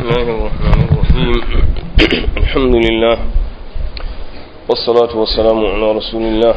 الله الرحمن الرحيم الحمد لله والصلاة والسلام على رسول الله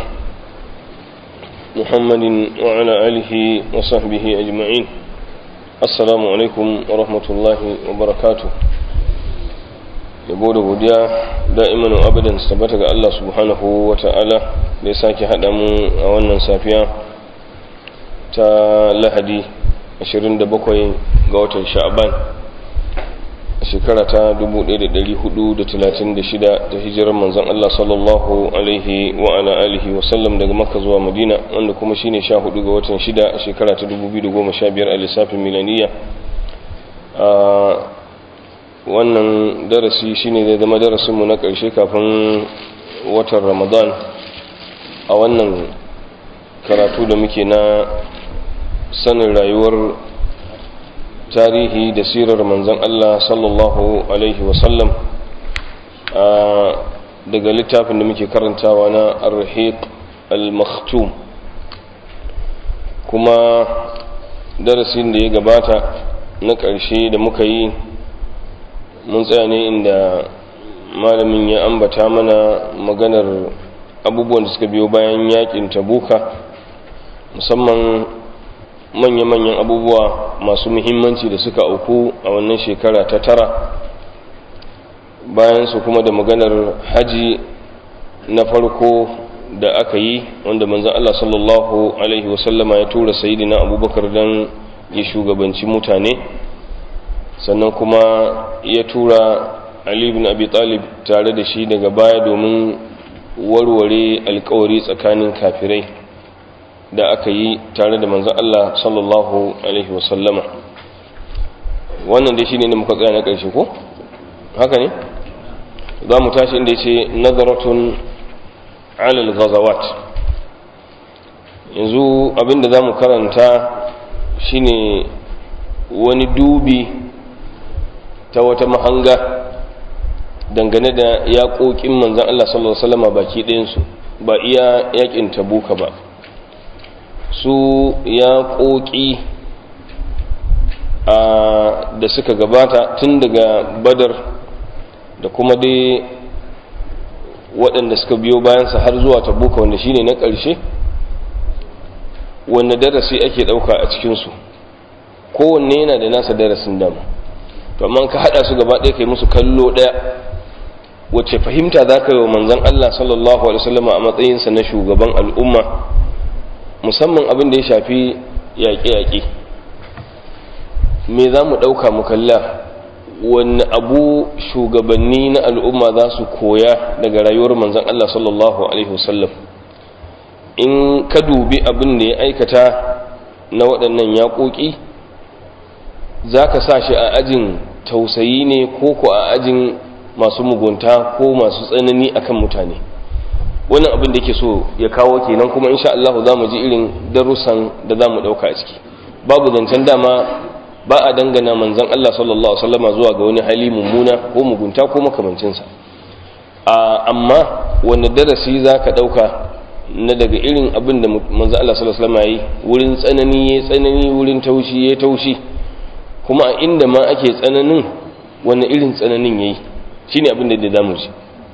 محمد وعلى آله وصحبه أجمعين السلام عليكم ورحمة الله وبركاته yabo da godiya da'iman wa abadan su tabbata ga Allah subhanahu wa ta'ala da ya sake haɗa mu a wannan safiya ta lahadi 27 ga watan sha'aban a shekara ta 1436 ta hijirar manzon Allah sallallahu alaihi wa ala alihi wa sallam daga makka zuwa madina wanda kuma shine 14 ga watan 6 a shekara ta 2015 a lissafin milaniya wannan darasi shine zai zama darasinmu na ƙarshe kafin watan ramadan a wannan karatu da muke na sanin rayuwar tarihi da sirar manzan Allah sallallahu Alaihi wasallam daga littafin da muke karantawa na arhiq al-maktum kuma darasin da ya gabata na ƙarshe da muka yi mun tsaya ne inda malamin ya ambata mana maganar abubuwan da suka biyo bayan yakin tabuka musamman manya-manyan abubuwa masu muhimmanci da suka auku a wannan shekara ta tara bayan su kuma da maganar haji na farko da aka yi wanda manzan Allah sallallahu Alaihi wasallama ya tura sayidina abubakar don ya shugabanci mutane sannan kuma ya tura Ali ibn Abi Talib tare da shi daga baya domin warware alkawari tsakanin kafirai da aka yi tare da manzon Allah sallallahu alaihi wasallama wannan dai shine ne muka tsaya na ƙarshe ko haka ne za mu tashi inda yace nazaratun ala al-ghazawat yanzu abinda zamu karanta shine wani dubi ta wata mahanga dangane da yaƙoƙin manzan Allah sallallahu Alaihi wasallama baki ɗayansu ba iya yaƙin tabuka ba su yaƙoƙi da suka gabata tun daga badar da kuma dai waɗanda suka biyo bayansa har zuwa tabuka wanda shine na ƙarshe wanda darasi ake ɗauka a cikinsu kowanne yana da nasa darasin dama to amma ka hada su gaba ɗaya kai musu kallo ɗaya wacce fahimta za ka yi wa manzan Allah sallallahu alaihi wasallam a matsayinsa na shugaban al'umma musamman abin da ya shafi yaƙe-yaƙe me za mu ɗauka mu kalla wani abu shugabanni na al'umma za su koya daga rayuwar manzan Allah sallallahu alaihi wasallam in ka dubi abin da ya aikata na waɗannan yaƙoƙi za ka sa shi a ajin tausayi ne ko ko a ajin masu mugunta ko masu tsanani akan mutane wannan abin da yake so ya kawo kenan kuma insha Allah za mu ji irin darussan da za mu ɗauka a ciki babu zancen dama ba a dangana manzan Allah sallallahu Alaihi wasallama zuwa ga wani hali mummuna ko mugunta ko makamancinsa amma wanda darasi za ka ɗauka na daga irin abin da manzan Allah sallallahu Alaihi wasallama ya yi wurin tsanani ya tsanani wurin taushi ya taushi kuma a inda ma ake tsananin wani irin tsananin yayi shine abin da da mu ji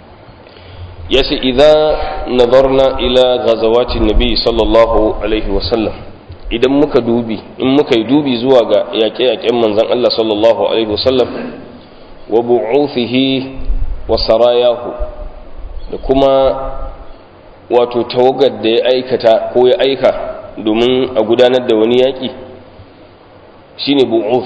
yace idza nadarna ila ghazawati nabi sallallahu alaihi wasallam idan muka dubi in muka yi dubi zuwa ga yaƙe-yaƙen manzon Allah sallallahu alaihi wasallam wa bu'uthihi wa sarayahu da kuma wato tawagar da ya aikata ko ya aika domin a gudanar da wani yaƙi shine bu'uf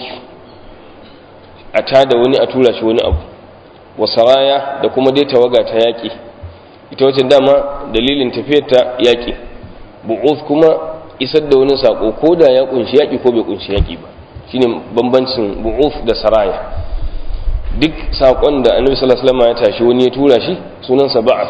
a tada wani a tura shi wani abu wasaraya da kuma dai tawaga ta yaƙi ita wacce dama dalilin tafiyar ta yaƙi bu'uf kuma isar da wani sako ko da ya kunshi yaƙi ko bai kunshi yaƙi ba shine bambancin bu'uf da saraya duk sakon da annabi sallallahu alaihi wasallam ya tashi wani ya tura shi sunansa ba'ath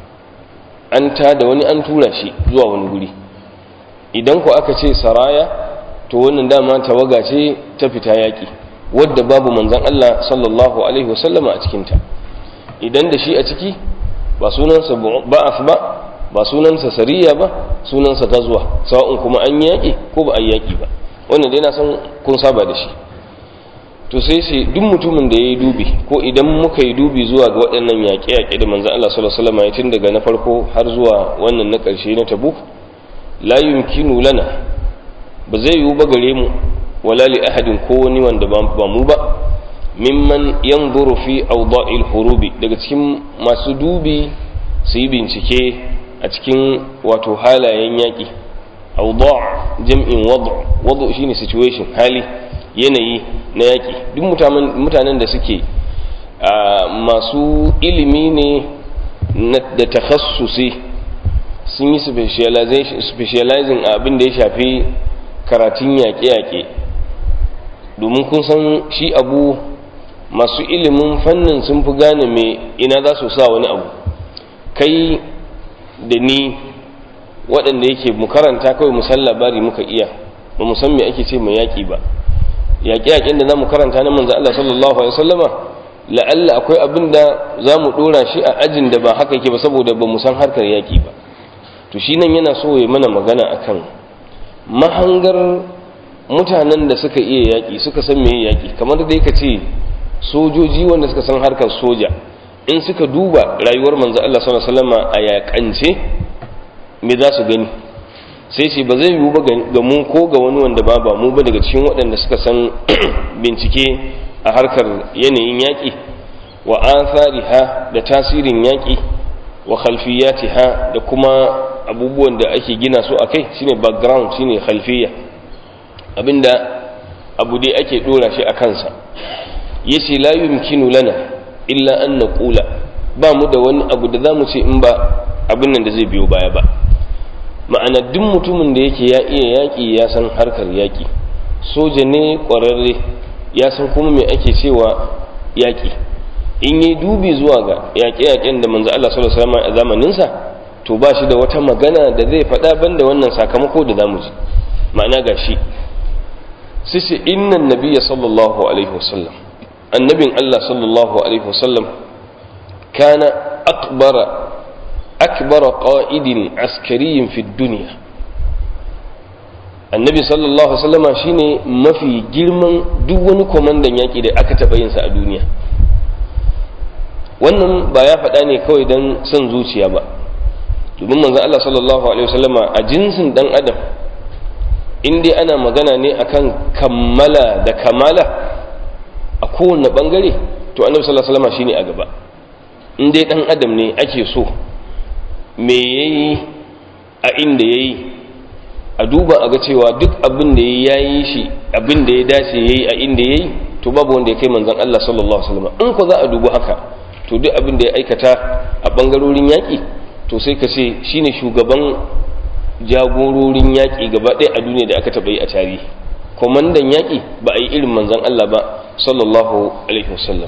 an tada wani an tura shi zuwa wani guri idan ku aka ce saraya to wannan dama tawaga ce ta fita yaƙi wadda babu manzan Allah sallallahu alaihi wasallama a cikinta idan da shi a ciki ba sunansa ba'af ba ba sunansa sariya ba sunansa gazuwa sawa'un kuma an yaƙi ko ba a yaƙi ba wannan dai na san kun saba da shi to sai sai duk mutumin da ya yi dubi ko idan muka yi dubi zuwa ga waɗannan yaƙe-yaƙe da manzan Allah sallallahu alaihi wasallam ya tun daga na farko har zuwa wannan na ƙarshe na tabuk la yumkinu lana ba zai yiwu ba gare mu wala li ahadin ko wani wanda ba mu ba mimman yanzuru fi awda'il hurubi daga cikin masu dubi su yi bincike a cikin wato halayen yaƙi awda' jam'in wad' wad' shine situation hali yanayi na yaƙi duk mutanen da suke masu ilimi ne da takhassusi sun yi specializing a abin da ya shafi karatun yaƙe-yaƙe domin kun san shi abu masu ilimin fannin sun fi gane mai ina za su sa wani abu kai da ni waɗanda yake mu karanta kawai musan labari muka iya ba mu san me ake ce mai yaƙi ba yaƙe-yaƙen da za mu karanta na manzo Allah sallallahu alaihi wasallama la'alla akwai abin da za mu ɗora shi a ajin da ba haka yake ba saboda ba mu san harkar yaƙi ba to shi nan yana so ya mana magana akan mahangar mutanen da suka iya yaƙi suka san meye yaƙi kamar da ka ce sojoji wanda suka san harkar soja in suka duba rayuwar manzo Allah sallallahu alaihi wasallama a yaƙance me za su gani sai ce ba zai yiwu ba ga mu ko ga wani wanda ba ba mu ba daga cikin waɗanda suka san bincike a harkar yanayin yaƙi wa athariha da tasirin yaƙi wa khalfiyatiha da kuma abubuwan da ake gina su a kai shine background shine khalfiya abinda abu dai ake dora shi a kansa yace la yumkinu lana illa an naqula ba mu da wani abu da zamu ce in ba abin nan da zai biyo baya ba ma'ana duk mutumin da yake ya iya yaƙi ya san harkar yaƙi soja ne ƙwararre ya san kuma me ake cewa yaƙi in yi dubi zuwa ga yaƙe-yaƙen da manzo Allah sallallahu alaihi wasallam a zamaninsa to ba shi da wata magana da zai faɗa banda wannan sakamako da zamu ji ma'ana ga shi sai innan nabiyya sallallahu alaihi wasallam annabin Allah sallallahu alaihi wasallam kana akbara akbara qa'idin askariyin fi dunya annabi sallallahu alaihi wasallama shine mafi girman duk wani komandan yaki da aka taɓa yinsa a duniya wannan ba ya faɗa ne kawai don son zuciya ba domin manzon Allah sallallahu alaihi wasallama a jinsin dan adam in dai ana magana ne akan kammala da kamala a kowane bangare to annabi sallallahu alaihi wasallama shine a gaba in dai dan adam ne ake so me yayi a inda yayi a duba a ga cewa duk abin da ya yi shi abin da ya dace ya yi a inda ya yi to babu wanda ya kai manzan Allah sallallahu Alaihi wasallam in ko za a duba haka to duk abin da ya aikata a ɓangarorin yaƙi to sai ka ce shine shugaban jagororin yaƙi gaba ɗaya a duniya da aka taɓa yi a tarihi kwamandan yaƙi ba a yi irin manzan Allah ba sallallahu Alaihi wasallam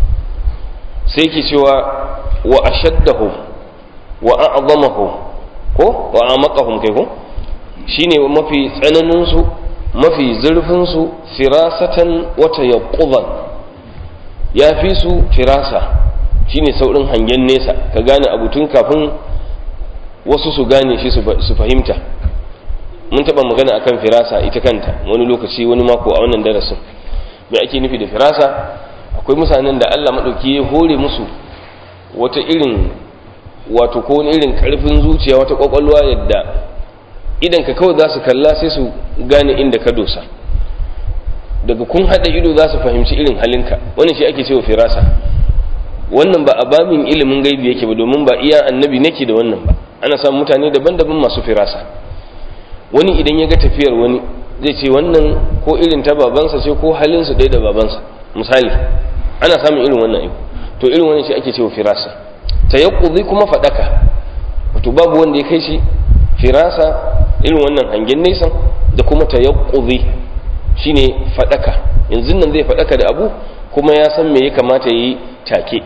sai ke cewa wa ashaddahu wa a'zamahu ko wa amaqahum kai ko shine mafi tsananinsu mafi zurfinsu firasatan wata yaƙuban ya fi su firasa shine saurin hangen nesa ka gane abu tun kafin wasu su gane shi su fahimta mun taɓa magana akan firasa ita kanta wani lokaci wani mako a wannan darasin me ake nufi da firasa akwai mutanen da allah maɗauki ya hore musu wata irin wato ko wani irin ƙarfin zuciya wata ƙwaƙwalwa yadda idan ka kawai za su kalla sai su gane inda ka dosa daga kun haɗa ido za su fahimci irin halinka wannan shi ake cewa firasa wannan ba a bamin ilimin gaibi yake ba domin ba iya annabi nake da wannan ba ana samun mutane daban-daban masu firasa wani idan ya ga tafiyar wani zai ce wannan ko irin ta babansa ce ko halinsu ɗaya da babansa misali ana samun irin wannan abu to irin wannan shi ake cewa firasa ta kuma faɗaka wato babu wanda ya kai shi firasa irin wannan hangen nesan da kuma tayaqquzi shine fadaka yanzu nan zai fadaka da abu kuma ya san me ya kamata yi take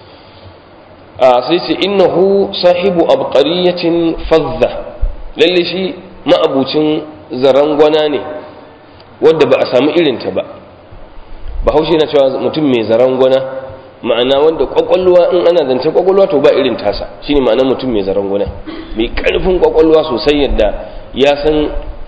a sai ce innahu sahibu abqariyatin fadda lalle shi ma'abucin zarangwana ne wanda ba a samu irinta ba bahaushe na cewa mutum mai zarangwana ma'ana wanda kwakwalwa in ana zance kwakwalwa to ba irin tasa shine ma'ana mutum mai zaranguna mai karfin kwakwalwa sosai yadda ya san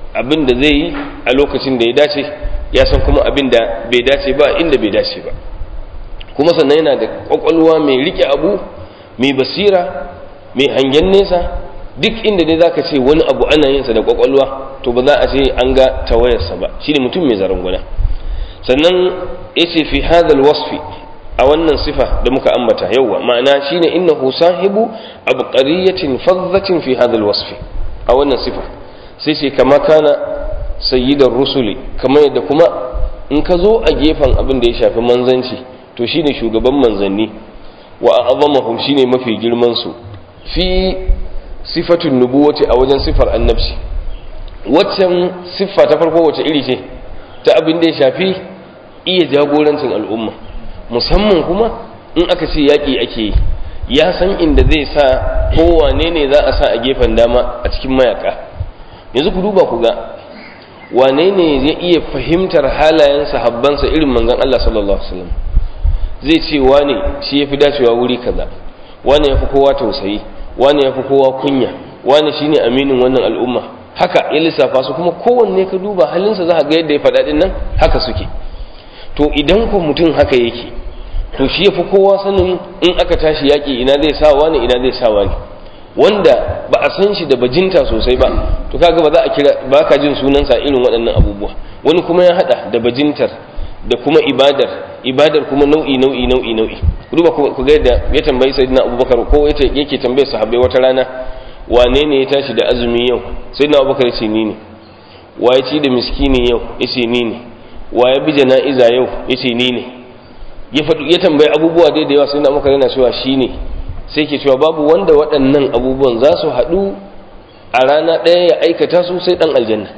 abin da zai yi a lokacin da ya dace ya san kuma abin da bai dace ba inda bai dace ba kuma sannan yana da kwakwalwa mai rike abu mai basira mai hangen nesa duk inda dai zaka ce wani abu ana yin sa da kwakwalwa to ba za a ce an ga tawayarsa ba shine mutum mai zaranguna sannan yace fi hadal wasfi a wannan sifa da muka ambata yauwa ma'ana shine innahu sahibu abqariyatin fadhatin fi hadal wasfi a wannan sifa sai ce kama kana sayyidar rusuli kamar yadda kuma in ka zo a gefen abin da ya shafi manzanci to shine shugaban manzanni wa a'zamahum shine mafi girman su fi sifatun nubuwati a wajen sifar annabci waccan siffa ta farko wace iri ce ta abin da ya shafi iya jagorancin al'umma musamman kuma in aka ce yaƙi ake yi ya san inda zai sa kowane ne za a sa a gefen dama a cikin mayaka yanzu ku duba ku ga wane ne zai iya fahimtar halayen sahabbansa irin manzon Allah sallallahu alaihi wasallam zai ce wane shi yafi dacewa wuri kaza wane yafi kowa tausayi wane yafi kowa kunya wane shine aminin wannan al'umma haka ya lissafa su kuma kowanne ka duba halinsa za ga yadda ya faɗa din nan haka suke to idan ko mutum haka yake to shi yafi kowa sanin in aka tashi yaƙi ina zai sa wani ina zai sa wani wanda ba a san shi da bajinta sosai ba to kaga ba za a kira ba ka jin sunansa irin waɗannan abubuwa wani kuma ya hada da bajintar da kuma ibadar ibadar kuma nau'i nau'i nau'i nau'i duba ku ga yadda ya tambayi sayyidina abubakar ko yace yake tambaye sahabbai wata rana wane ne ya tashi da azumi yau sayyidina abubakar ya ce ni ne wa ya ci da miskini yau ya ce ni ne wa ya bi jana'iza yau ya ce ni ne ya tambayi abubuwa dai da yawa sayyidina abubakar yana cewa shi ne sai ke cewa babu wanda waɗannan abubuwan za su haɗu a rana ɗaya ya aikata su sai ɗan aljanna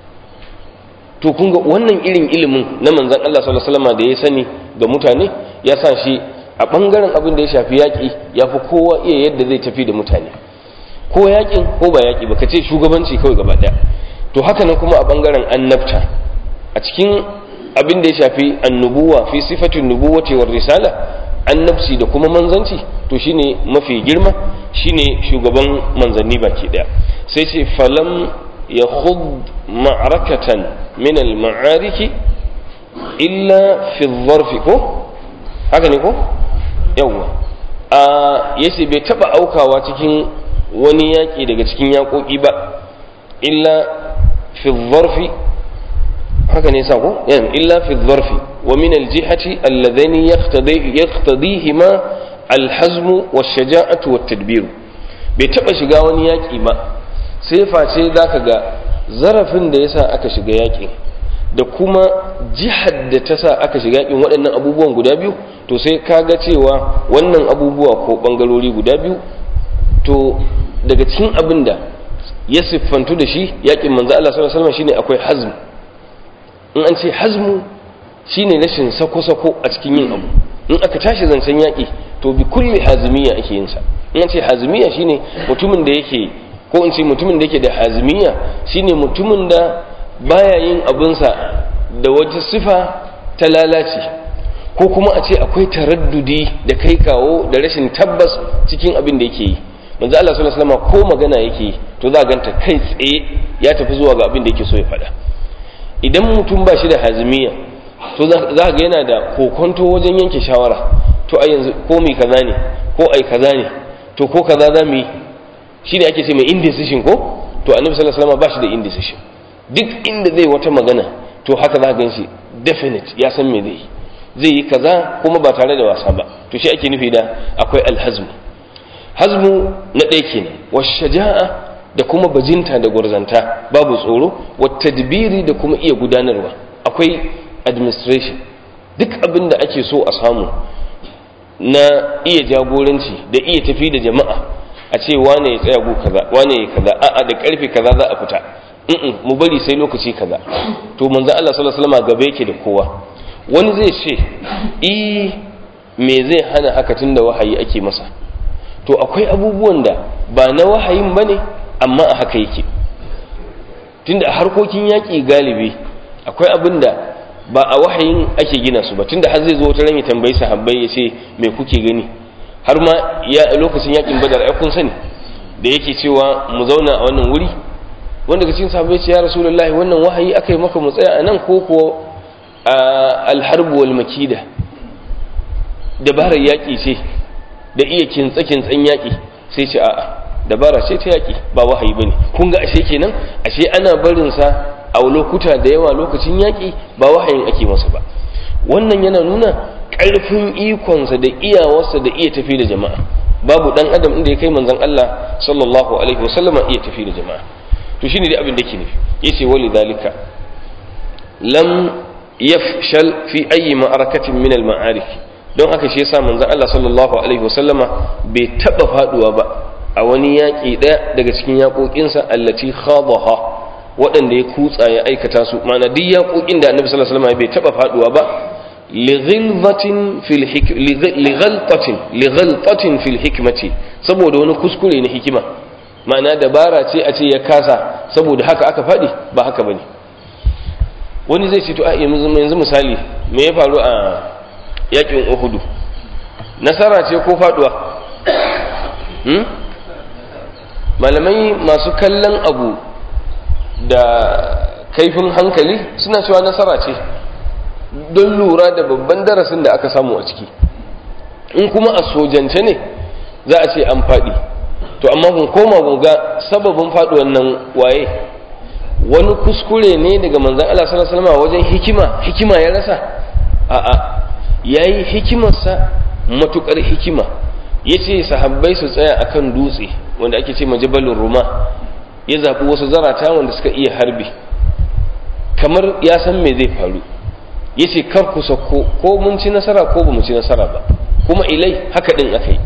to kun ga wannan irin ilimin na manzan Allah sallallahu alaihi wasallam da ya sani ga mutane ya sa shi a ɓangaren abin da ya shafi yaƙi ya fi kowa iya yadda zai tafi da mutane ko yaƙin ko ba yaƙi ba ka ce shugabanci kawai gaba ɗaya to haka nan kuma a ɓangaren annabta a cikin abin da ya shafi annubuwa fi sifatin nubuwati war risala annabci da kuma manzanci to shine mafi girma shine shugaban manzanni baki daya sai ce falam ya khud ma'arakatan min al-ma'ariki illa fi dharfi ko haka ne ko yawa a yace bai taba aukawa cikin wani yaki daga cikin yakoki ba illa fi dharfi haka ne sako illa fi dharfi wa min aljihati alladhani yaqtadi yaqtadihima alhazm washaja'atu wattadbir bai taba shiga wani yaki ba sai face zaka ga zarafin da yasa aka shiga yakin da kuma jihar da ta sa aka shiga yakin waɗannan abubuwan guda biyu to sai kaga cewa wannan abubuwa ko bangarori guda biyu to daga cikin abin da ya siffantu da shi yakin manzo Allah sallallahu alaihi wasallam shine akwai hazm in an ce hazmu shine rashin sako-sako a cikin yin abu in aka tashi zancen yaƙi to bi kulli hazmiya ake yin sa in an ce hazmiya shine mutumin da yake ko in ce mutumin da yake da hazmiya shine mutumin da baya yin abinsa da wata sifa ta lalace ko kuma a ce akwai taraddudi da kai kawo da rashin tabbas cikin abin da yake yi manzo Allah sallallahu alaihi wasallam ko magana yake to za ganta kai tsaye ya tafi zuwa ga abin da yake so ya faɗa idan mutum ba shi da hazimiya to za ga yana da kokonto wajen yanke shawara to a yanzu ko mai kaza ne ko ai kaza ne to ko kaza za mu yi shi ne ake ce mai indecision ko to annabi sallallahu alaihi wasallam ba shi da indecision duk inda zai wata magana to haka za ga shi definite ya san me zai yi zai yi kaza kuma ba tare da wasa ba to shi ake nufi da akwai alhazmu hazmu na ɗaya kenan washaja'a da kuma bajinta da gwarzanta babu tsoro tadbiri da kuma iya gudanarwa akwai administration duk abin da ake so a samu na iya jagoranci da iya tafi da jama'a a ce wane ya tsaya gu kaza wane ya kaza a'a da karfe kaza za a fita in mu bari sai lokaci kaza to manzo Allah sallallahu alaihi wasallam gaba yake da kowa wani zai ce eh me zai hana haka tunda wahayi ake masa to akwai abubuwan da ba na wahayin bane amma a haka yake tunda a harkokin yaƙi galibi akwai abin da ba a wahayin ake gina su ba tunda har zai zo wata ran ya tambayi sahabbai ya ce me kuke gani har ma ya lokacin yaƙin badar ai kun sani da yake cewa mu zauna a wannan wuri wanda daga cikin sahabbai ce ya rasulullahi wannan wahayi aka yi maka mu tsaya a nan ko ko alharbu wal makida dabarar yaƙi ce da iya kintsa kintsan yaƙi sai ce a'a dabara ce ta yaƙi ba wahayi bane kun ga ashe kenan ashe ana barin sa a lokuta da yawa lokacin yaƙi ba wahayin ake masa ba wannan yana nuna ƙarfin ikonsa da iyawarsa da iya tafi da jama'a babu dan adam inda ya kai manzon Allah sallallahu alaihi wasallam iya tafi da jama'a to shine dai abin da yake nufi yace wali dalika lam yafshal fi ayi ma'arakatin min al ma'arik don haka shi yasa manzon Allah sallallahu alaihi wasallama bai taba faduwa ba a wani yaƙi ɗaya daga cikin yaƙoƙinsa allati khadaha waɗanda ya kutsa ya aikata su ma'ana duk yaƙoƙin da annabi sallallahu alaihi wasallam bai taba faduwa ba lighaltatin fil lighaltatin lighaltatin fil hikmati saboda wani kuskure na hikima ma'ana dabara ce a ce ya kasa saboda haka aka faɗi ba haka bane wani zai ce to a yanzu misali me ya faru a yakin uhudu nasara ce ko faduwa hmm? malamai masu kallon abu da kaifin hankali suna cewa nasara ce don lura da babban darasin da aka samu a ciki in kuma a sojance ne za a ce an faɗi to amma kun koma kun ga sababin faɗuwan nan waye wani kuskure ne daga manzan Allah sallallahu alaihi wasallam wajen hikima hikima ya rasa a'a yayi hikimarsa matukar hikima yace sahabbai su tsaya akan dutse wanda ake ce majabalin ruma ya zabi wasu zarata wanda suka iya harbi kamar ya san me zai faru yace kar ku sako ko mun ci nasara ko ba mu ci nasara ba kuma ilai haka din akai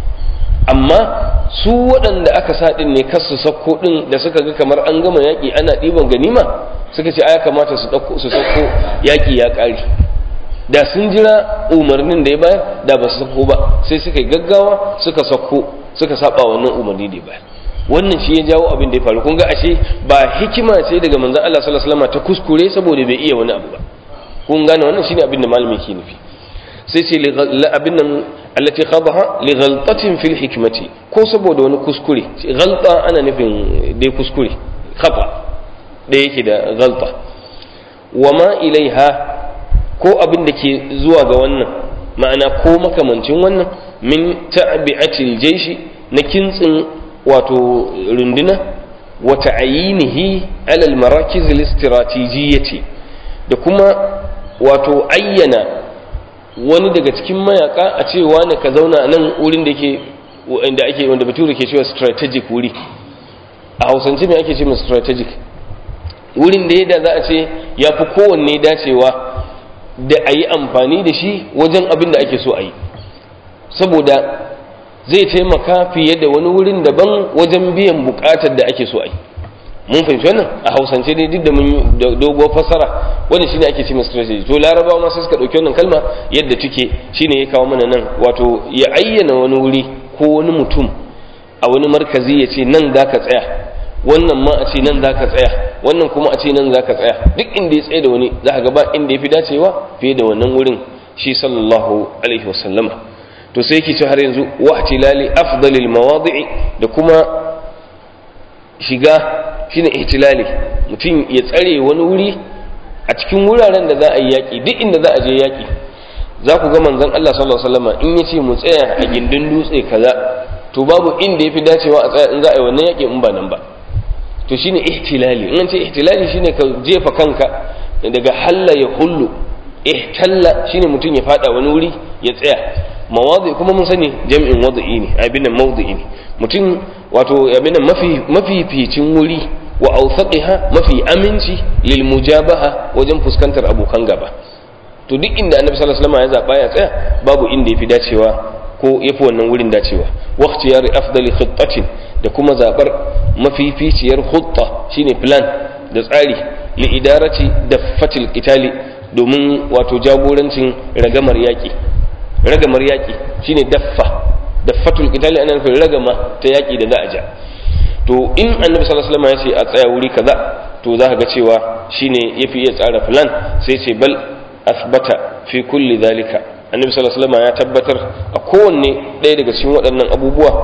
amma su waɗanda aka sa ɗin ne kasu sakko ɗin da suka ga kamar an gama yaƙi ana ɗiban ganima suka ce ya kamata su sakko yaƙi ya ƙare da sun jira umarnin da ya bayar da ba su sakko ba sai suka yi gaggawa suka sakko suka saba wannan umarni da ya bayar wannan shi ya jawo abin da ya faru kun ga ashe ba hikima ce daga manzon Allah sallallahu alaihi wasallam ta kuskure saboda bai iya wani abu ba kun gane wannan shine abin da malami ke nufi sai ce abin nan allati khadaha li ghaltatin fil hikmati ko saboda wani kuskure ghalta ana nufin dai kuskure khata da yake da ghalta wama ilaiha ko abin da ke zuwa ga wannan ma'ana ko makamancin wannan min ta'bi'atil jaishi na kintsin wato runduna wa ta'ayinihi ala al marakiz al istratijiyati da kuma wato ayyana wani daga cikin mayaka a ce wani ka zauna nan wurin da ke wanda ake wanda bature ke cewa strategic wuri a hausance me ake ce mai strategic wurin da yadda za a ce ya fi kowanne dacewa da a yi amfani da shi wajen abin da ake so a yi saboda zai taimaka fiye da wani wurin daban wajen biyan bukatar da ake so a yi mun fahimci wannan a hausance dai duk da mun doguwar fasara wannan shine ake cewa strategy to larabawa ma sai suka dauki wannan kalma yadda take shine ya kawo mana nan wato ya ayyana wani wuri ko wani mutum a wani markazi ya ce nan za ka tsaya wannan ma a ce nan za ka tsaya wannan kuma a ce nan za ka tsaya duk inda ya tsaye da wani za ka gaba inda ya fi dacewa fiye da wannan wurin shi sallallahu alaihi wasallama to sai yake ce har yanzu wa tilali afdalil mawadi'i da kuma shiga shine ihtilali mutum ya tsare wani wuri a cikin wuraren da za a yi yaƙi duk inda za a je yaƙi za ku ga manzon Allah sallallahu alaihi wasallam in yace mu tsaya a gindin dutse kaza to babu inda yafi dacewa a tsaya in za a yi wannan yaƙi in ba nan ba to shine ihtilali in an ce ihtilali shine ka jefa kanka daga halla ya hullu ihtalla shine mutum ya fada wani wuri ya tsaya mawadi kuma mun sani jam'in wadi'i ne abin nan mawdi'i ne mutum wato abin nan mafi mafificin wuri wa awsaqiha mafi aminci lil mujabaha wajen fuskantar abokan gaba to duk inda annabi sallallahu alaihi wasallam ya zaba ya tsaya babu inda yafi dacewa ko yafi wannan wurin dacewa waqti yari afdali khittatin da kuma zabar mafificiyar khutta shine plan da tsari li idarati daffatil qitali domin wato jagorancin ragamar yaki ragamar yaki shine daffa daffatul qitali ana nufin ragama ta yaki da za a ja to in annabi sallallahu alaihi wasallam ya ce a tsaya wuri kaza to za ka ga cewa shine yafi iya tsara plan sai ce bal asbata fi kulli zalika annabi sallallahu alaihi wasallam ya tabbatar a kowanne ɗaya daga cikin waɗannan abubuwa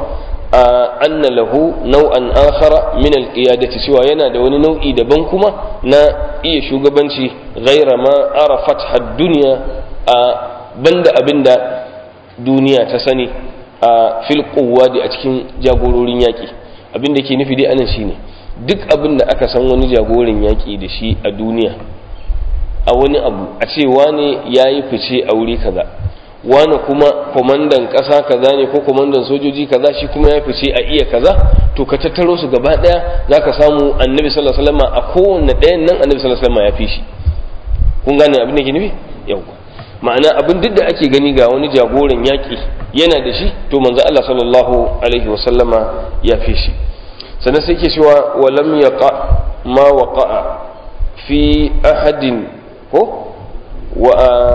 anna lahu nau'an akhara min al-qiyadati cewa yana da wani nau'i daban kuma na iya shugabanci ghaira ma arafat had-dunya a banda abinda duniya ta sani a fil quwwadi a cikin jagororin yaki abinda ke nufi dai anan shine duk abin da aka san wani jagoran yaki da shi a duniya a wani abu a ce wane yayi fice a wuri kaza wani kuma kwamandan ƙasa kaza ne ko kwamandan sojoji kaza shi kuma ya fice a iya kaza to ka tattaro su gaba ɗaya za ka samu annabi sallallahu alaihi wasallam a kowanne ɗayan nan annabi sallallahu alaihi wasallam ya fi shi kun gane abin da ke nufi yawwa ma'ana abin duk da ake gani ga wani jagoran yaƙi yana da shi to manzo Allah sallallahu alaihi wasallama ya fi shi sannan sai ke cewa walam yaqa ma waqa'a fi ahadin ko wa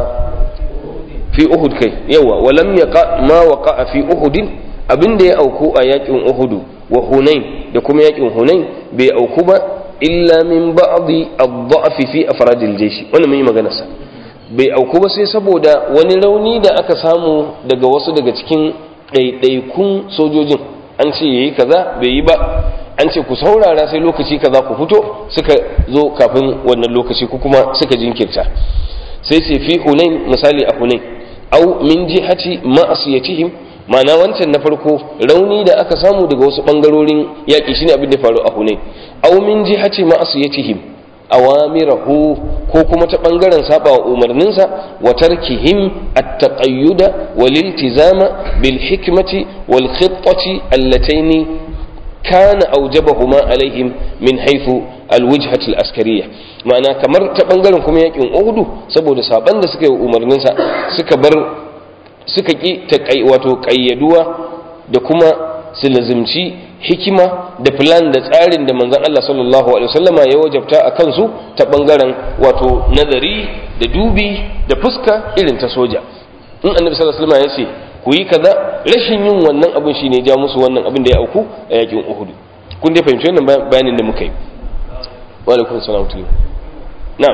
fi uhud kai yawa walam yaqa ma waqa fi uhudin abinda ya auku a yakin uhudu wa hunain da kuma yakin hunain bai auku ba illa min ba'dhi ad-da'f fi afradil jaysh wannan mun yi magana sa bai auku ba sai saboda wani rauni da aka samu daga wasu daga cikin ɗaiɗaikun sojojin an ce yayi kaza bai yi ba an ce ku saurara sai lokaci kaza ku fito suka zo kafin wannan lokaci ku kuma suka jinkirta sai sai fi hunain misali a hunain au min jihati ma'asiyatihim ma'ana wancan na farko rauni da aka samu daga wasu bangarorin yaƙi shine abin da faru a hunain au min jihati ma'asiyatihim awamirahu ko kuma ta bangaren saba wa umarninsa wa tarkihim at-taqayyuda wal iltizama bil hikmati wal khittati allataini kana aujabahuma alaihim min haythu al-wujhat al-askariyya ma'ana kamar ta bangaren kuma yakin Uhud saboda saban da suka yi umarninsa suka bar suka ki ta kai wato qayyaduwa da kuma su lazimci hikima da plan da tsarin da manzon Allah sallallahu alaihi wasallama ya wajabta a kansu ta bangaren wato nazari da dubi da fuska irin ta soja in annabi sallallahu alaihi wasallama ya ce ku yi kaza rashin yin wannan abin shine ja musu wannan abin da ya auku a yakin Uhud kun dai fahimci wannan bayanin da muka yi wa alaikum salam na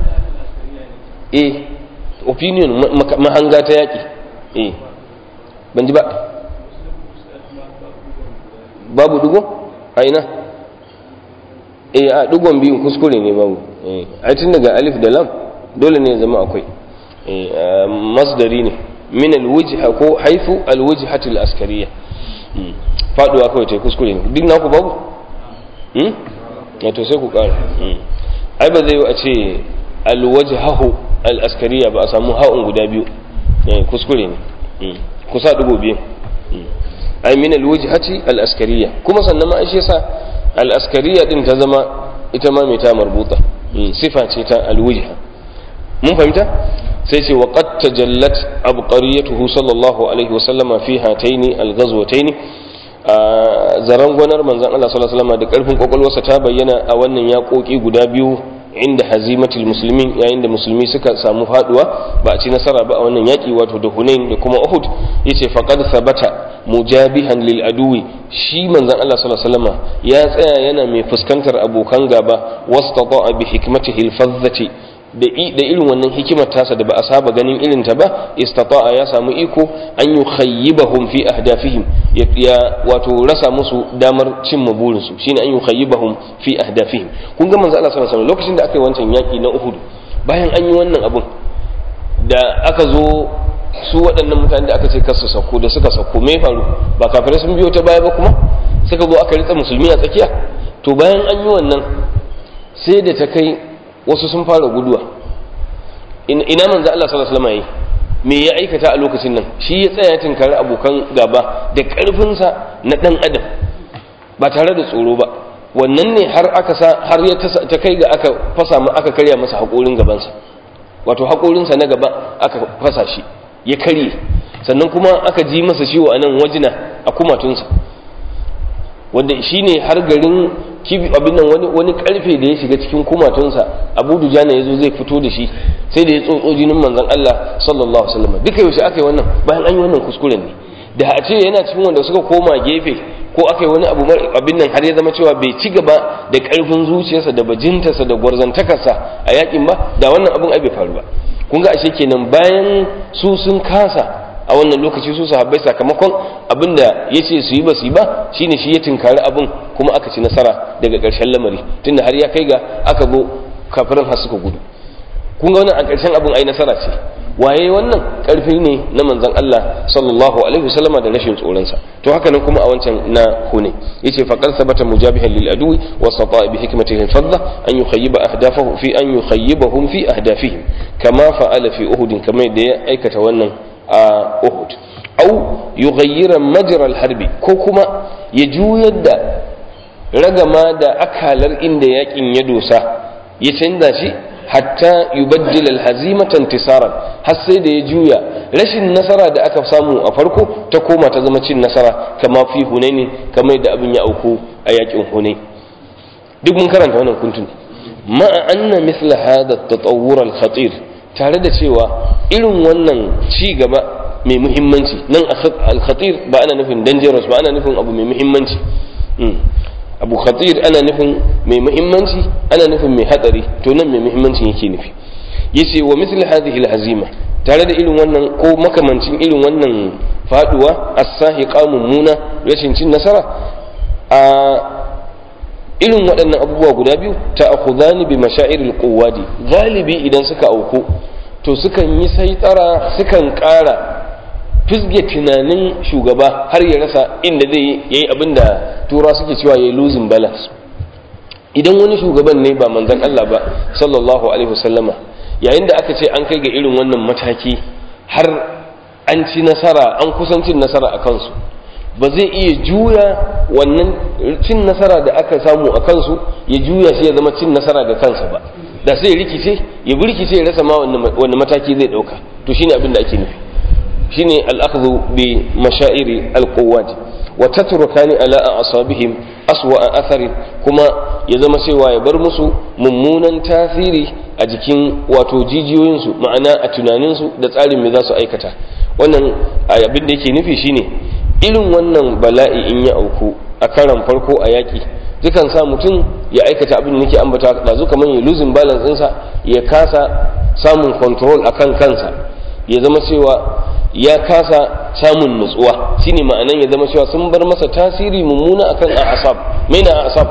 eh opinion mahanga ta yaki eh ban ji ba babu dugo a ina eh a dugon biyun kuskure ne babu eh a tun daga alif da lam dole ne zama akwai eh masdari ne min alwujha ko haifu alwujhatu alaskariya faduwa kawai ta kuskure ne duk naku babu hmm ya to sai ku kara ai ba zai yi a ce alwajhahu alaskariya ba a samu ha'un guda biyu kuskure ne ku sa dugo biyu ai min alwajhati alaskariya kuma sannan ma shi yasa alaskariya din ta zama ita ma mai ta marbuta sifa ce ta alwajha mun fahimta sai ce wa qad tajallat abqariyatuhu sallallahu alaihi wa sallama fi hataini alghazwataini zaran gwanar manzon Allah sallallahu alaihi wasallam da karfin kokolwarsa ta bayyana a wannan yaƙoƙi guda biyu inda hazimatul muslimin yayin da musulmi suka samu faduwa ba a ci nasara ba a wannan yaki wato da Hunain da kuma Uhud yace faqad thabata mujabihan lil aduwi shi manzon Allah sallallahu alaihi wasallam ya tsaya yana mai fuskantar abokan gaba wastata'a bi hikmatihi al-fazzati da irin wannan hikimar tasa da ba a saba ganin irin ta ba istata'a ya samu iko an yi khayyibahum fi ahdafihim ya wato rasa musu damar cimma burinsu shine an yi khayyibahum fi ahdafihim kun ga manzo Allah sallallahu alaihi lokacin da aka yi wancan yaki na Uhud bayan an yi wannan abun da aka zo su waɗannan mutane da aka ce kasu sauko da suka sauko me faru ba kafirai sun biyo ta baya ba kuma suka zo aka ritsa musulmi a tsakiya to bayan an yi wannan sai da ta kai wasu sun fara guduwa ina manzo Allah sallallahu alaihi wasallam me ya aikata a lokacin nan shi ya tsaya tinkari abokan gaba da ƙarfinsa na ɗan adam ba tare da tsoro ba wannan ne har aka sa har ya ta kai ga aka fasa mu aka karya masa haƙorin gabansa wato haƙorinsa na gaba aka fasa shi ya karye sannan kuma aka ji masa ciwo a nan wajina a kumatunsa wanda shi ne har garin kibi abin nan wani wani karfe da ya shiga cikin kumatunsa abu dujana ya zo zai fito da shi sai da ya tsotso jinin manzon Allah sallallahu alaihi wasallam duka yaushe aka yi wannan bayan an yi wannan kuskuren ne da a ce yana cikin wanda suka koma gefe ko aka yi wani abu abin nan har ya zama cewa bai ci gaba da karfin zuciyarsa da bajintarsa da gwarzantakarsa a yakin ba da wannan abin ai bai faru ba kun ga ashe kenan bayan su sun kasa a wannan lokaci su sahabbai sakamakon abinda ya ce su yi ba su yi ba shine shi ya tinkari abin kuma aka ci nasara daga ƙarshen lamari tunda har ya kai ga aka zo kafirin har suka gudu kun ga wannan a ƙarshen abin ai nasara ce waye wannan ƙarfi ne na manzon Allah sallallahu alaihi wasallama da rashin tsoronsa to haka nan kuma a wancan na hune yace faqad sabata mujabihan lil adwi wa sata bi hikmatihi al fadda an yukhayyiba ahdafahu fi an yukhayyibahum fi ahdafihim kama fa'ala fi uhud kama da ya aikata wannan a uhud au yughayyira majra al harbi ko kuma ya juyar da ragama da akalar inda yakin ya dosa ya canza shi hatta yubaddila alhazimata intisaran har sai da ya juya rashin nasara da aka samu a farko ta koma ta zama cin nasara kama fi hunaini kamar da abin ya auku a yakin hunai duk mun karanta wannan kuntun ma'a anna mithla hada at-tatawwur al-khatir tare da cewa irin wannan ci gaba mai muhimmanci nan al-khatir ba ana nufin dangerous ba ana nufin abu mai muhimmanci abu khatir ana nufin mai muhimmanci ana nufin mai hatsari to nan mai muhimmanci yake nufi yace wa misli hadhihi alhazima tare da irin wannan ko makamancin irin wannan faduwa as-sahiqa mummuna rashin cin nasara a irin waɗannan abubuwa guda biyu ta'khudhani bi mashairil quwwadi galibi idan suka auku to sukan yi saitara sukan ƙara fisge tunanin shugaba har ya rasa inda zai yi abin da tura suke cewa ya yi losing balance idan wani shugaban ne ba manzan Allah ba sallallahu alaihi wasallama yayin da aka ce an kai ga irin wannan mataki har an ci nasara an kusan cin nasara a kansu ba zai iya juya wannan cin nasara da aka samu a kansu ya juya shi ya zama cin nasara ga kansa ba da sai ya rikice ya birkice ya rasa ma wani mataki zai dauka to shine abin da ake nufi shine al'akhdhu bi mashairi al-quwwat wa tatrukani ala asabihim aswa athari kuma ya zama cewa ya bar musu mummunan tasiri a jikin wato jijiyoyinsu ma'ana a tunaninsu da tsarin me za su aikata wannan abin da yake nufi shine irin wannan bala'i in ya auku a karan farko a yaƙi dukan sa mutum ya aikata abin da nake ambata ɗazu kamar ya losing balance ɗinsa ya kasa samun control akan kansa ya zama cewa ya kasa samun nutsuwa shine ma'anan ya zama cewa sun bar masa tasiri mummuna akan asab mai na asab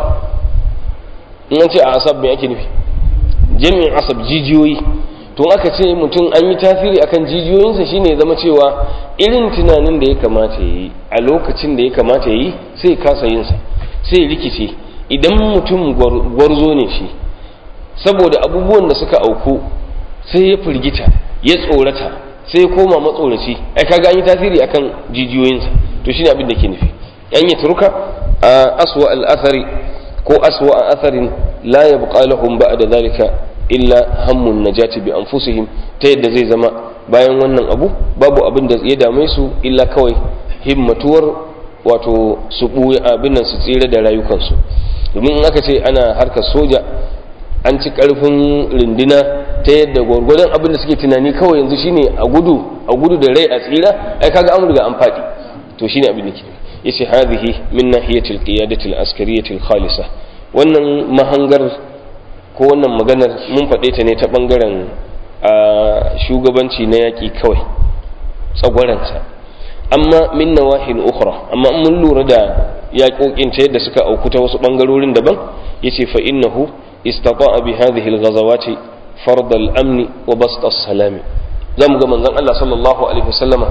in an ce asab me ake nufi jami'in asab jijiyoyi tun aka ce mutum an yi tasiri akan jijiyoyinsa shine ya zama cewa irin tunanin da ya kamata ya yi a lokacin da ya kamata ya yi sai ya kasa yinsa sai ya rikice idan mutum gwarzo ne shi saboda abubuwan da suka auku sai ya firgita ya tsorata sai ya koma matsoraci ai kaga an yi tasiri akan jijiyoyinsa to shine abin da ke nufi an yi turka a aswa al-athari ko aswa atharin la yabqa lahum ba'da zalika illa hammun najati bi anfusihim ta yadda zai zama bayan wannan abu babu abin da ya dame su illa kawai himmatuwar wato su buya abin nan su tsira da rayukansu domin in aka ce ana harkar soja an ci karfin rindina ta yadda gwargwadon abin da suke tunani kawai yanzu shine a gudu a gudu da rai a tsira ai kaga an riga an faɗi to shine abin da ke yace hadhihi min nahiyatil qiyadatil askariyatil khalisa wannan mahangar ko wannan maganar mun faɗe ta ne ta ɓangaren shugabanci na yaƙi kawai tsagwaranta amma min nawahin ukhra amma mun lura da yaƙoƙin ta yadda suka auku ta wasu ɓangarorin daban yace fa innahu istata'a bi hadhihi al-ghazawati fard al-amn wa bast as-salam zamu ga manzon Allah sallallahu alaihi wasallama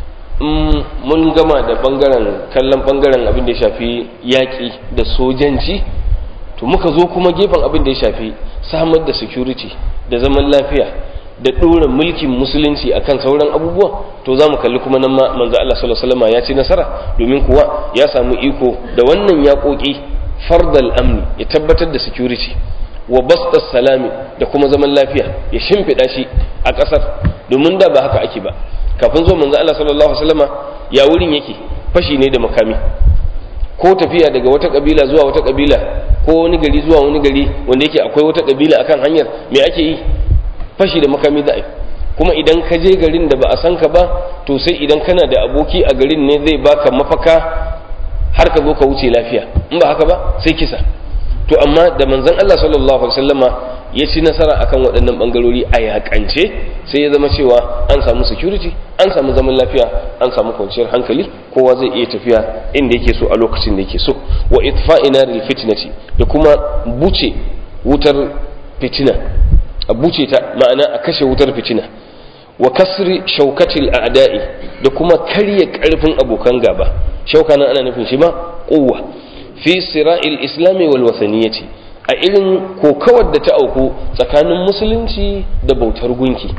mun gama da bangaren kallon bangaren abin da ya shafi yaƙi da sojanci to muka zo kuma gefen abin da ya shafi samar da security da zaman lafiya da ɗora mulkin musulunci akan sauran abubuwa to za mu kalli kuma nan ma manzo Allah sallallahu alaihi wasallam ya ci nasara domin kuwa ya samu iko da wannan yaƙoƙi fardal amni ya tabbatar da security wa bastas salami da kuma zaman lafiya ya shimfiɗa shi a ƙasar domin da ba haka ake ba kafin zo manzo Allah sallallahu alaihi wasallama ya wurin yake fashi ne da makami ko tafiya daga wata kabila zuwa wata kabila ko wani gari zuwa wani gari wanda yake akwai wata kabila akan hanyar me ake yi fashi da makami da kuma idan ka je garin da ba a san ka ba to sai idan kana da aboki a garin ne zai baka mafaka har ka zo ka wuce lafiya in ba haka ba sai kisa to amma da manzon Allah sallallahu alaihi wasallama ya ci nasara akan waɗannan ɓangarori a yakance sai ya zama cewa an samu security an samu zaman lafiya an samu kwanciyar hankali kowa zai iya tafiya inda yake so a lokacin da yake so wa itfa'ina lil fitnati da kuma buce wutar fitina a buce ta ma'ana a kashe wutar fitina wa kasri shaukatil a'da'i da kuma karya karfin abokan gaba shauka nan ana nufin shi ma quwwa fi sira'il islami wal wasaniyati a irin kokawar da ta auku tsakanin musulunci da bautar gunki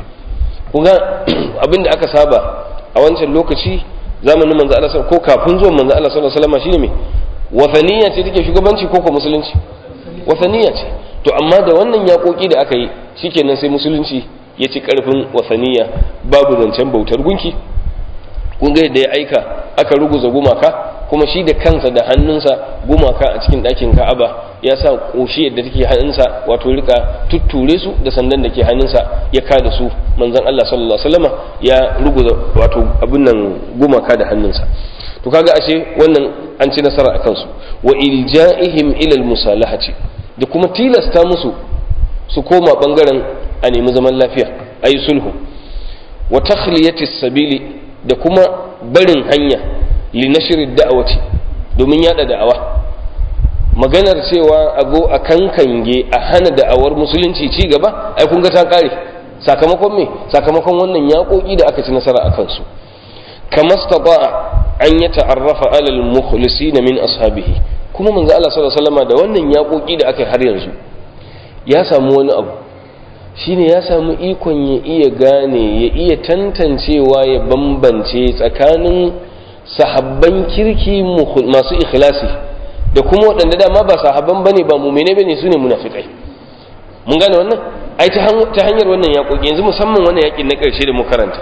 kuga abinda aka saba a wancan lokaci zamanin manzo Allah ko kafin zuwan manzo Allah sallallahu alaihi wasallam shine me wasaniya ce take shugabanci ko ko musulunci wasaniya ce to amma da wannan yakoki da aka yi shikenan sai musulunci ya ci karfin wasaniya babu zancen bautar gunki kun ga yadda ya aika aka ruguza gumaka kuma shi da kansa da hannunsa gumaka a cikin ɗakin ka'aba ya sa ƙoshi yadda take hannunsa wato rika tutture su da sandan da ke hannunsa ya kada su manzon Allah sallallahu alaihi wasallama ya ruguza wato abin nan gumaka da hannunsa to kaga ashe wannan an ci nasara akan su wa ilja'ihim ila almusalahati da kuma tilasta musu su koma bangaren a nemi zaman lafiya ayi sulhu wa takhliyati sabili da kuma barin hanya li nashri da'awati domin yada da'awa maganar cewa a zo a kankange a hana da'awar musulunci ci gaba ai kun ga ta kare sakamakon me sakamakon wannan yaƙoƙi da aka ci nasara a kansu kama stata'a an ya ta'arrafa alal mukhlisin min ashabihi kuma manzo Allah sallallahu alaihi wasallam da wannan yaƙoƙi da aka har yanzu ya samu wani abu shine ya samu ikon ya iya gane ya iya tantancewa ya bambance tsakanin sahabban kirki masu ikhlasi da kuma waɗanda dama ba sahabban bane ba mumene bane su ne munafikai mun gane wannan ai ta hanyar wannan yaƙoƙi yanzu musamman wannan yaƙin na ƙarshe da mu karanta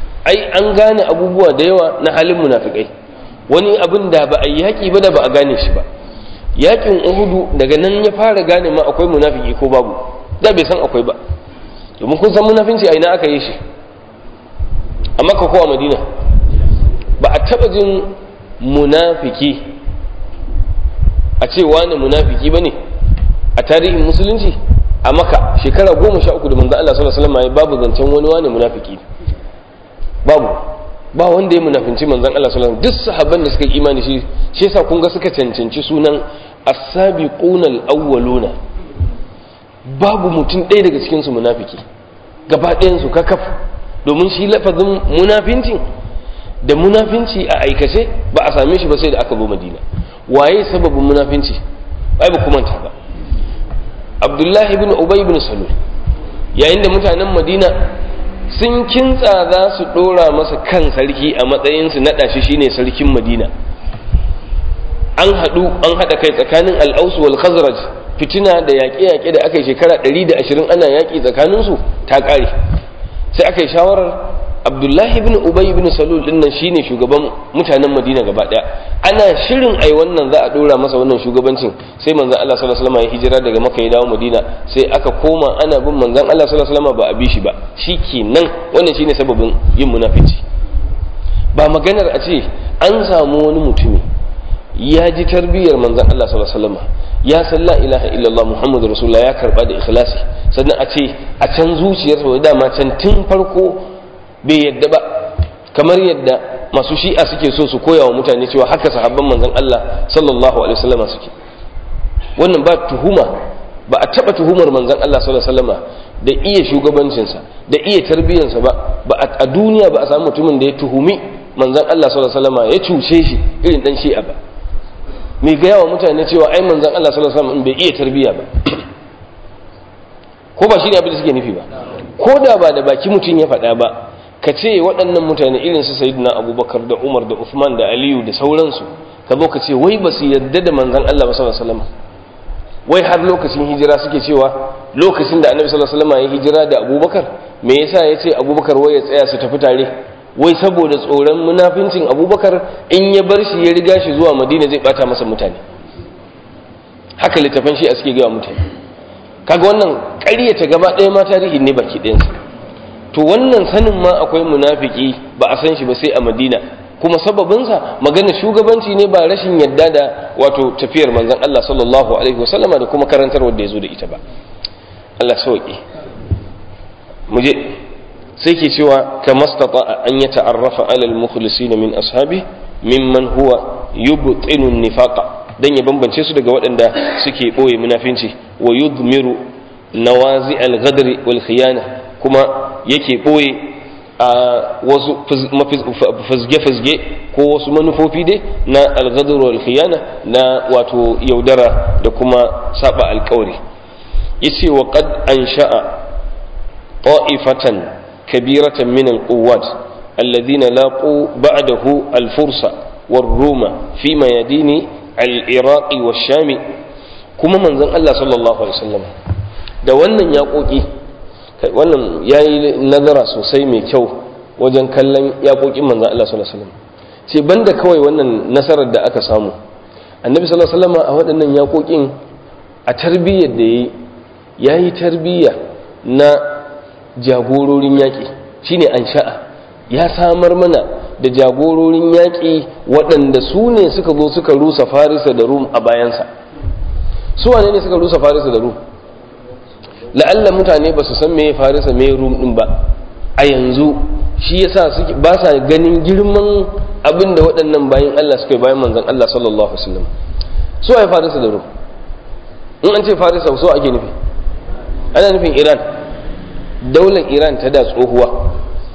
ai an gane abubuwa da yawa na halin munafikai wani abin da ba a yaƙi ba da ba a gane shi ba yaƙin uhudu daga nan ya fara gane ma akwai munafiki ko babu da bai san akwai ba domin kun san munafinci a ina aka yi shi a makka ko a madina ba a taɓa jin munafiki a ce wani munafiki ba ne a tarihin musulunci a maka shekara goma sha uku da manzo Allah sallallahu alaihi wasallam babu zancen wani wani munafiki babu ba wanda ya munafinci manzon Allah sallallahu alaihi wasallam duk sahabban da suka yi imani shi shi yasa kun ga suka cancanci sunan as-sabiquna al-awwaluna babu mutum ɗaya daga cikin su munafiki gaba ɗayan su kakaf domin shi lafazin munafincin da munafinci a aikace ba a same shi ba sai da aka zo Madina waye sababin munafinci ai ba kuma ba Abdullahi ibn Ubay ibn Salul yayin da mutanen Madina sun kintsa za su ɗora masa kan sarki a matsayinsu naɗa shi shine sarkin madina an haɗu an haɗa kai tsakanin al'ausu wal khazraj fitina da yaƙe-yaƙe da aka yi shekara 120 ana yaƙi tsakaninsu ta ƙare sai aka yi shawarar abdullahi bin ubay bin salul din nan shine shugaban mutanen madina gaba ɗaya ana shirin ai wannan za a ɗora masa wannan shugabancin sai manzon Allah sallallahu alaihi wasallam ya hijira daga makka ya dawo madina sai aka koma ana bin manzon Allah sallallahu alaihi wasallam ba a bi shi ba shikenan wannan shine sababin yin munafici ba maganar a ce an samu wani mutumi ya ji tarbiyyar manzon Allah sallallahu alaihi wasallam ya san la ilaha illallah muhammadu rasulullah ya karba da ikhlasi sannan a ce a can zuciyarsa da dama can tun farko bai yadda ba kamar yadda masu shi'a suke so su koya wa mutane cewa haka sahabban manzon Allah sallallahu alaihi wasallam suke wannan ba tuhuma ba a taba tuhumar manzon Allah sallallahu alaihi wasallam da iya shugabancinsa da iya tarbiyyarsa ba ba a duniya ba a samu mutumin da ya tuhumi manzon Allah sallallahu alaihi wasallam ya cuce shi irin dan shi'a ba mai gaya wa mutane cewa ai manzon Allah sallallahu alaihi wasallam bai iya tarbiyya ba ko ba shi ne abin da suke nufi ba ko da ba da baki mutum ya faɗa ba ka ce waɗannan mutane irin su sayyidina abubakar da umar da uthman da aliyu da sauransu ka zo ka ce wai ba su yarda da manzon Allah ba sallallahu alaihi wasallam wai har lokacin hijira suke cewa lokacin da annabi sallallahu alaihi wasallam ya hijira da abubakar me yasa ya ce abubakar wai ya tsaya su tafi tare wai saboda tsoron munafincin abubakar in ya bar shi ya riga shi zuwa madina zai bata masa mutane haka littafan shi a suke gaya mutane kaga wannan ƙaryata gaba ɗaya ma tarihi ne baki ɗayansa to wannan sanin ma akwai munafiki ba a san shi ba sai a madina kuma sababinsa magana shugabanci ne ba rashin yadda da wato tafiyar manzon Allah sallallahu alaihi wasallama da kuma karantar wanda ya zo da ita ba Allah sauki mu je sai ke cewa ka mastata an ya ta'arrafa alal mukhlisin min ashabi mimman huwa yubtinu nifaqa dan ya bambance su daga waɗanda suke boye munafinci wa yudmiru nawazi al-ghadri wal khiyana kuma yake boye a wasu fazge-fazge ko wasu manufofi dai na al-ghadr wal khiyana na wato yaudara da kuma saba alkawari yace wa qad ansha'a ta'ifatan كبيرة من القوات الذين لاقوا بعده الفرس والروم في ميادين العراق والشام كما من زن الله صلى الله عليه وسلم da wannan yaƙoƙi wannan ya yi nazara sosai mai kyau wajen kallon yaƙoƙin manzan Allah sallallahu alaihi wasallam ce banda kawai wannan nasarar da aka samu annabi sallallahu alaihi wasallam a waɗannan yaƙoƙin a tarbiyyar da ya yi tarbiyya na jagororin yaƙi shine an sha'a ya samar mana da jagororin yaƙi waɗanda su ne suka zo suka rusa farisa da rum a bayansa su wane ne suka rusa farisa da rum la'alla mutane ba su san me farisa me rum ɗin ba a yanzu shi yasa suke ba sa ganin girman abin da waɗannan bayan Allah suka yi bayan manzon Allah sallallahu alaihi wasallam su ai farisa da rum in an ce farisa so ake nufi ana nufin iran daular iran ta da tsohuwa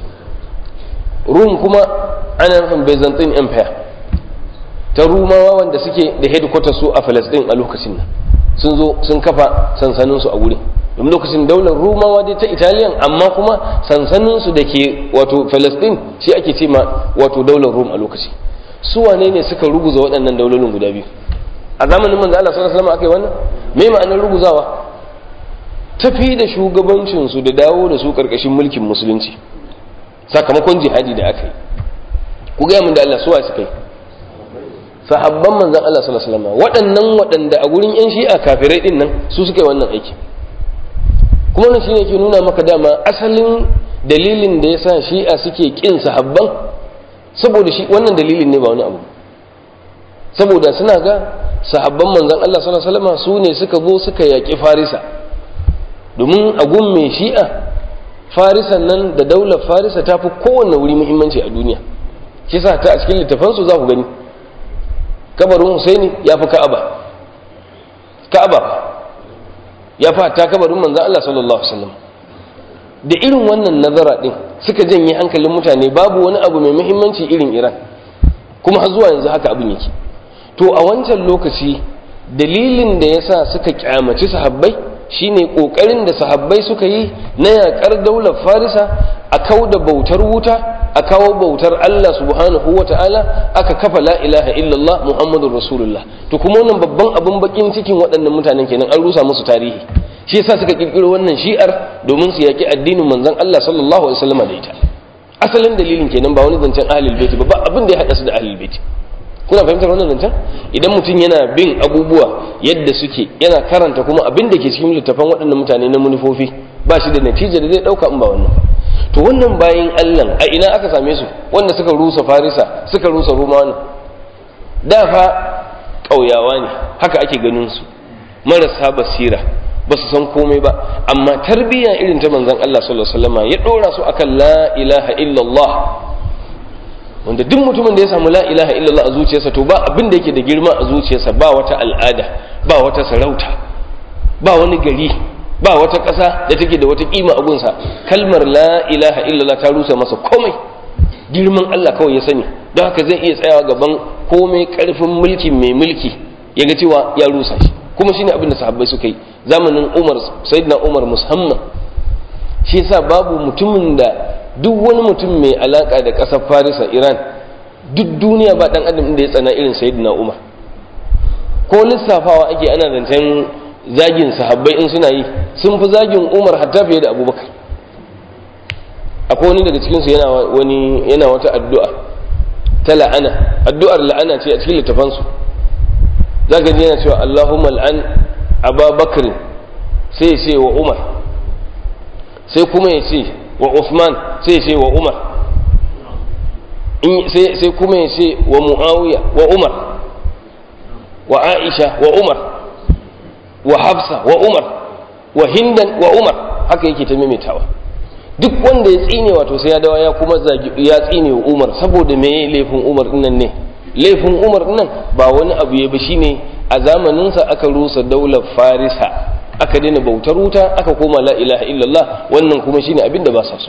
rum kuma ana nufin byzantine empire ta rumawa wanda suke da headquarters su a palestine a lokacin nan sun zo sun kafa sansaninsu a wurin domin lokacin daular rumawa dai ta italiyan amma kuma sansaninsu da ke wato palestine shi ake ce ma wato daular rum a lokaci su wane ne suka ruguza waɗannan daulolin guda biyu a zamanin manzo Allah sallallahu alaihi wasallam aka yi wannan me ma'anar ruguzawa tafi da shugabancinsu da dawo da su karkashin mulkin musulunci sakamakon jihadi da aka yi ku gaya min da Allah suwa suka yi sahabban manzan Allah sallallahu alaihi wasallam waɗannan waɗanda a gurin yan shi'a kafirai din nan su suka yi wannan aiki kuma wannan shine ke nuna maka dama asalin dalilin da yasa shi'a suke kin sahabban saboda shi wannan dalilin ne ba wani abu saboda suna ga sahabban manzan Allah sallallahu alaihi wasallam su ne suka zo suka yaƙi farisa domin a gun mai shi'a farisan nan da daular farisa ta fi kowanne wuri muhimmanci a duniya shi sa ta a cikin littafansu za ku gani kabarin husaini ya fi ka'aba ka'aba ya fi ta kabarin manzan Allah sallallahu alaihi wasallam da irin wannan nazara din suka janye hankalin mutane babu wani abu mai muhimmanci irin iran kuma har zuwa yanzu haka abin yake to a wancan lokaci dalilin da yasa suka kyamaci sahabbai shine kokarin da sahabbai suka yi na yakar daular farisa a kau da bautar wuta a kawo bautar Allah subhanahu wa ta'ala aka kafa la ilaha illallah muhammadur rasulullah to kuma wannan babban abin bakin cikin waɗannan mutanen kenan an rusa musu tarihi shi yasa suka kirkiro wannan shi'ar domin su yaki addinin manzon Allah sallallahu alaihi wasallam da ita asalin dalilin kenan ba wani zancen ahlul bait ba abin da ya hada su da ahlul bait kuna fahimtar wannan zancen idan mutum yana bin abubuwa yadda suke yana karanta kuma abin da ke cikin littafan waɗannan mutane na manufofi ba shi da natija da zai ɗauka in ba wannan to wannan bayan allah a ina aka same su wanda suka rusa farisa suka rusa romawa da fa ƙauyawa ne haka ake ganin su marasa basira ba su san komai ba amma tarbiyya irin ta manzon allah sallallahu alaihi wasallam ya ɗora su akan la ilaha illallah wanda duk mutumin da ya samu la ilaha illallah a zuciyarsa to ba abin da yake da girma a zuciyarsa ba wata al'ada ba wata sarauta ba wani gari ba wata ƙasa da take da wata kima a gunsa kalmar la ilaha illallah ta rusa masa komai girman Allah kawai ya sani don haka zai iya tsayawa gaban komai karfin mulki mai mulki ya ga cewa ya rusa shi kuma shine abin da sahabbai suka yi zamanin Umar sayyidina Umar musamman shi yasa babu mutumin da duk wani mutum mai alaka da ƙasar farisa iran duk duniya ba ɗan adam da ya tsana irin sayyidina umar ko lissafawa ake ana zancen zagin sahabbai in suna yi sun fi zagin umar hatta fiye da abubakar akwai wani daga cikinsu yana wani yana wata addu'a ta la'ana addu'ar la'ana ce a cikin littafansu za ka ji yana cewa allahumma al'an ababakar sai ya ce wa umar sai kuma ya ce wa Uthman sai ce wa Umar sai kuma ya ce wa Muawiya wa Umar wa Aisha wa Umar wa Hafsa wa Umar wa hindan wa umar haka yake ta maimaitawa duk wanda ya tsine wato sai ya dawa ya kuma ya tsine wa umar saboda me laifin umar dinnan ne laifin umar dinnan ba wani abu ya ba shine a zamaninsa aka rusa daular farisa aka daina bautar wuta aka koma la ilaha illallah wannan kuma shine abin da ba sa so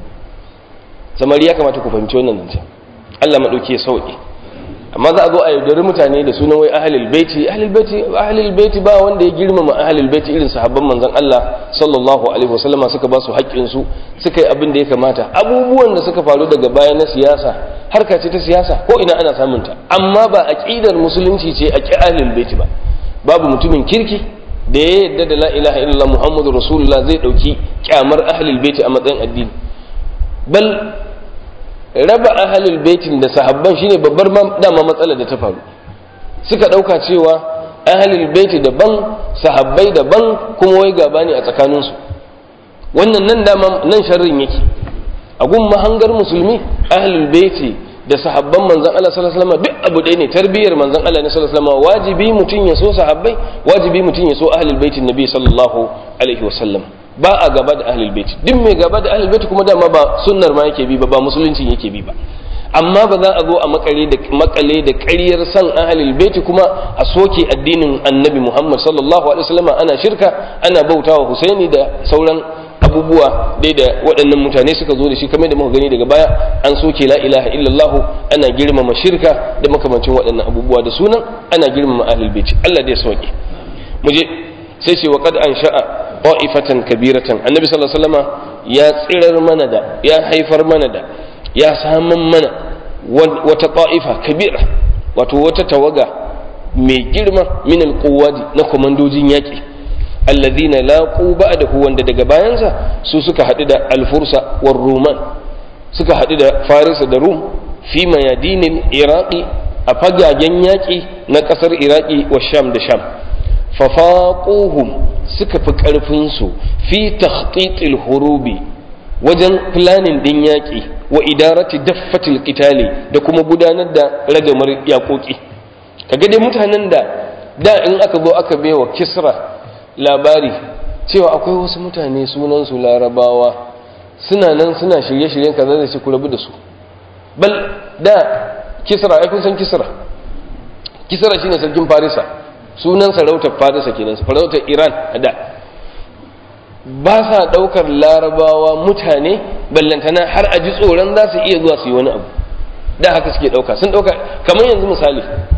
samari ya kamata ku fahimci wannan nan Allah madauki ya sauke amma za a zo a yaudari mutane da sunan wai ahlul baiti ahlul baiti ahlul baiti ba wanda ya girmama ahlul baiti irin sahabban manzon Allah sallallahu alaihi wasallama suka ba su haƙƙin su suka yi abin da ya kamata abubuwan da suka faru daga baya na siyasa harka ce ta siyasa ko ina ana samun ta amma ba aqidar musulunci ce a ƙi ahlul baiti ba babu mutumin kirki da ya yarda da la ilaha illallah muhammadu rasulullah zai dauki kyamar ahlul baiti a matsayin addini bal raba ahlul baitin da sahabban shine babbar dama matsalar da ta faru suka dauka cewa ahlul baiti daban sahabbai daban kuma wai gaba ne a tsakaninsu wannan nan dama nan sharrin yake a gun mahangar musulmi ahlul baiti da sahabban manzon Allah sallallahu alaihi wasallam duk abu ɗaya ne tarbiyar manzon Allah ne sallallahu alaihi wasallam wajibi mutum ya so sahabbai wajibi mutum ya so ahlul baitin nabi sallallahu alaihi wasallam ba a gaba da ahlul bait duk mai gaba da ahlul bait kuma dama ba sunnar ma yake bi ba ba musulunci yake bi ba amma ba za a zo a makare da makale da ƙaryar san ahlul bait kuma a soke addinin annabi Muhammad sallallahu alaihi wasallam ana shirka ana bautawa Husaini da sauran abubuwa dai da waɗannan mutane suka zo da shi kamar da muka gani daga baya an soke la ilaha illallah ana girmama shirka da makamancin waɗannan abubuwa da sunan ana girmama ahlul bait Allah dai sauke mu je sai ce wa qad ansha'a ta'ifatan kabiratan annabi sallallahu alaihi wasallama ya tsirar mana da ya haifar mana da ya saman mana wata ta'ifa kabira wato wata tawaga mai girma min alquwadi na komandojin yaki alladhina laqu ba'dahu wanda daga bayansa su suka hadu da alfursa war ruman suka hadu da farisa da rum fi mayadinin iraqi a fagagen yaki na kasar iraqi wa sham da sham fafaquhum suka fi ƙarfinsu fi takhtitil hurubi wajen planin ɗin yaƙi wa idarati daffatil qitali da kuma gudanar da ragamar yaƙoƙi kaga dai mutanen da da in aka zo aka baiwa kisra labari cewa akwai wasu mutane sunansu larabawa suna nan suna shirye-shiryen kaza da shi ku rabu da su bal da kisra ai kun san kisra kisra shine sarkin farisa sunan sarautar farisa kenan sarautar iran a da ba sa ɗaukar larabawa mutane ballantana har a ji tsoron za su iya zuwa su yi wani abu da haka suke ɗauka sun ɗauka kamar yanzu misali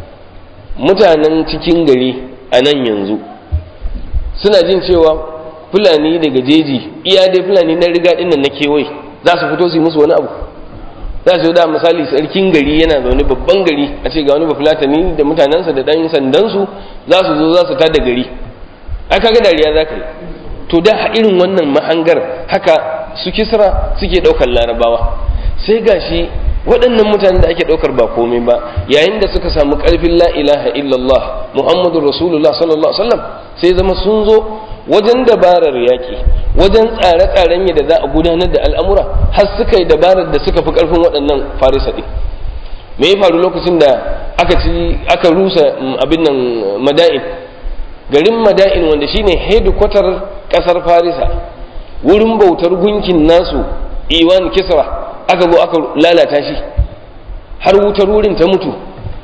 mutanen cikin gari a nan yanzu suna jin cewa fulani daga jeji iya dai fulani na riga ɗin nan na kewaye za su fito su yi musu wani abu za su da misali sarkin gari yana zaune babban gari a ce ga wani bafulatani da mutanensa da ɗan sandansu za su zo za su tada gari a kaga dariya za ka yi to da irin wannan mahangar haka su kisra suke ɗaukar larabawa sai gashi waɗannan mutanen da ake ɗaukar ba komai ba yayin da suka samu ƙarfin la ilaha illallah muhammadu rasulullah sallallahu alaihi wasallam sai zama sun zo wajen dabarar yaƙi wajen tsare-tsaren yadda za a gudanar da al'amura har suka yi dabarar da suka fi ƙarfin waɗannan farisa ɗin me ya faru lokacin da aka ci aka rusa abin nan mada'in garin mada'in wanda shine hedikwatar ƙasar farisa wurin bautar gunkin nasu iwan kisra aka zo aka lalata shi har wutar wurin ta mutu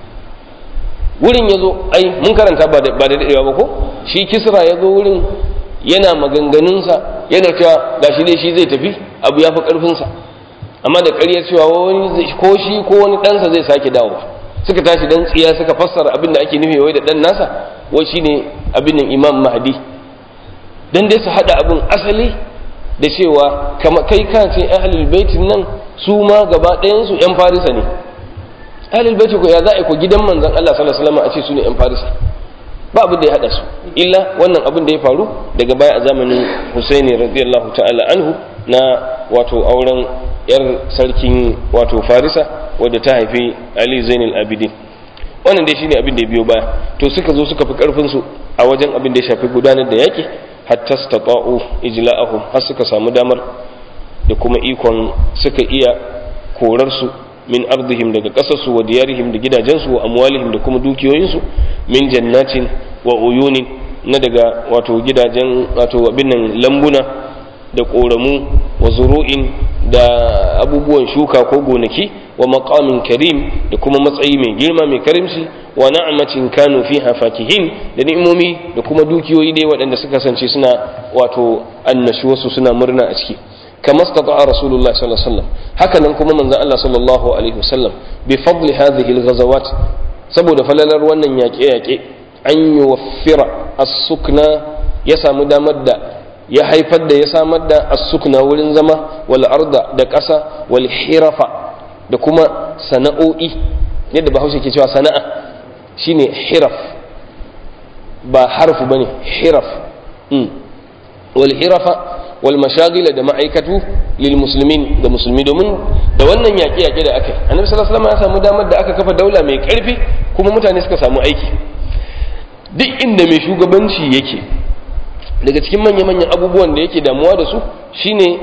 wurin ya zo ai mun karanta ba da daɗewa ba ko shi kisra ya zo wurin yana maganganunsa yana cewa ga shi dai shi zai tafi abu ya fi ƙarfinsa amma da ƙaryar cewa wani ko shi ko wani ɗansa zai sake dawowa suka tashi dan tsiya suka fassara abin da ake nufi wai da ɗan nasa wai shine abin nan imam mahdi dan dai su haɗa abin asali da cewa kai ka ce ahlul baitin nan su ma gaba ɗayansu yan farisa ne ahlul baiti ko ya za a ko gidan manzon Allah sallallahu alaihi wasallam a ce su ne yan farisa ba abin da ya hada su illa wannan abin da ya faru daga baya a zamanin Husaini radiyallahu ta'ala anhu na wato auren yar sarkin wato Farisa wadda ta haifi Ali Zainul Abidin wannan dai shine abin da ya biyo baya to suka zo suka fi karfin su a wajen abin da ya shafi gudanar da yaki hatta stata'u ijla'ahum har suka samu damar da kuma ikon suka iya korar su min ardihim daga ƙasarsu wa diyarihim da gidajensu wa amwalihim da kuma dukiyoyinsu min jannatin wa uyunin na daga wato gidajen wato abin nan lambuna da ƙoramu wa zuru'in da abubuwan shuka ko gonaki wa maqamin karim da kuma matsayi mai girma mai karimci wa na'amatin kanu fiha fakihin da ni'imomi da kuma dukiyoyi dai waɗanda suka kasance suna wato annashuwarsu suna murna a ciki كما استطاع رسول الله صلى الله عليه وسلم هكذا كما من الله صلى الله عليه وسلم بفضل هذه الغزوات سبب فللر wannan yaƙe-yaƙe an yuwaffira as-sukna ya samu damar da ya haifar da ya samar da as-sukna wurin zama wal arda da ƙasa wal hirafa da kuma sana'o'i yadda bahaushe ke cewa sana'a shine hiraf ba harfu bane hiraf wal hirafa wal mashagila da ma'aikatu lil muslimin da musulmi domin da wannan yaƙe yaƙe da aka yi annabi sallallahu alaihi wasallam ya samu damar da aka kafa daula mai ƙarfi kuma mutane suka samu aiki duk inda mai shugabanci yake daga cikin manya manyan abubuwan da yake damuwa da su shine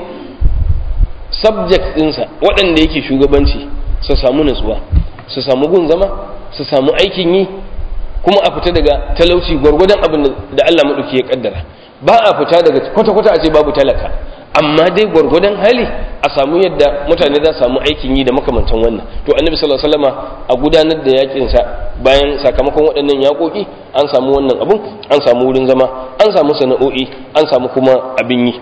subject ɗinsa waɗanda yake shugabanci su samu nutsuwa su samu gun zama su samu aikin yi kuma a fita daga talauci gwargwadon abin da Allah maɗauki ya kaddara ba a fita daga kwata-kwata a ce babu talaka amma dai gwargwadon hali a samu yadda mutane za samu aikin yi da makamantan wannan to annabi sallallahu alaihi wasallama a gudanar da yakin sa bayan sakamakon waɗannan yakoki an samu wannan abun an samu wurin zama an samu sana'o'i an samu kuma abin yi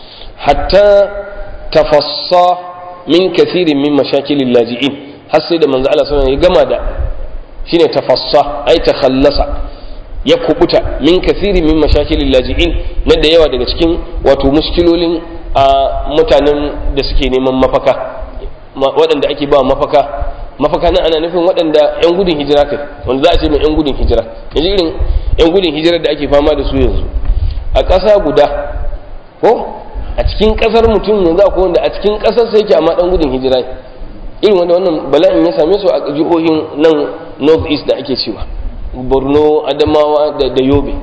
hatta tafassa min kathirin min mashakilil laji'in har sai da manzo Allah sallallahu alaihi wasallam ya gama da shine tafassa ai takhallasa ya kubuta min kasiri min mashakilin laji'in na da yawa daga cikin wato muskilolin a mutanen da suke neman mafaka waɗanda ake ba mafaka mafaka nan ana nufin waɗanda 'yan gudun hijira kai wanda za a ce mai 'yan gudun hijira yanzu irin 'yan gudun hijira da ake fama da su yanzu a ƙasa guda ko a cikin ƙasar mutum yanzu akwai wanda a cikin ƙasar sai yake amma ɗan gudun hijira irin wanda wannan bala'in ya same su a jihohin nan north east da ake cewa borno adamawa da, da yobe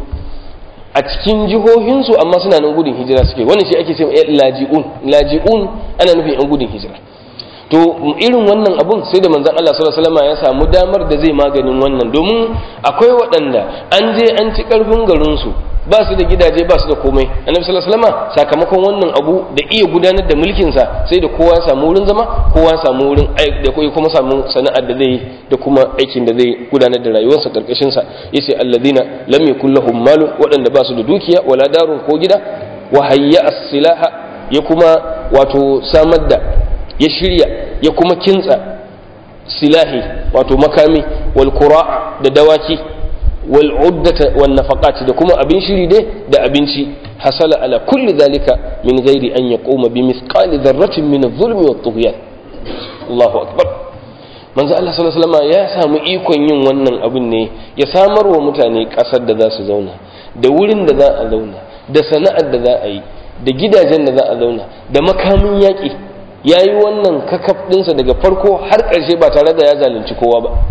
a cikin jihohinsu amma suna nan gudun hijira suke wani shi ake cewa laji'un laji'un ana nufin yan gudun hijira to irin wannan abun sai da manzon Allah sallallahu alaihi wasallam ya samu damar da zai maganin wannan domin akwai waɗanda an je an ci karfin garin su ba su da gidaje ba su da komai annabi sallallahu alaihi wasallam sakamakon wannan abu da iya gudanar da mulkin sa sai da kowa ya samu wurin zama kowa ya samu wurin da kuma samu sana'ar da zai da kuma aikin da zai gudanar da rayuwarsa karkashin sa yace alladina lam yakul lahum malun waɗanda ba su da dukiya wala darun ko gida wa hayya as-silaha ya kuma wato samar da ya shirya ya kuma kintsa silahi wato makami wal qura'a da dawaki wal uddata wan nafaqat da kuma abin shiri dai da abinci hasala ala kulli dhalika min ghairi an yaquma bi mithqali dharratin min adh-dhulmi wat tughyan Allahu akbar manzo Allah sallallahu alaihi wasallam ya samu ikon yin wannan abin ne ya samar wa mutane kasar da za su zauna da wurin da za a zauna da sana'ar da za a yi da gidajen da za a zauna da makamin yaƙi ya yi wannan kakaf ɗinsa daga farko har ƙarshe ba tare da ya zalunci kowa ba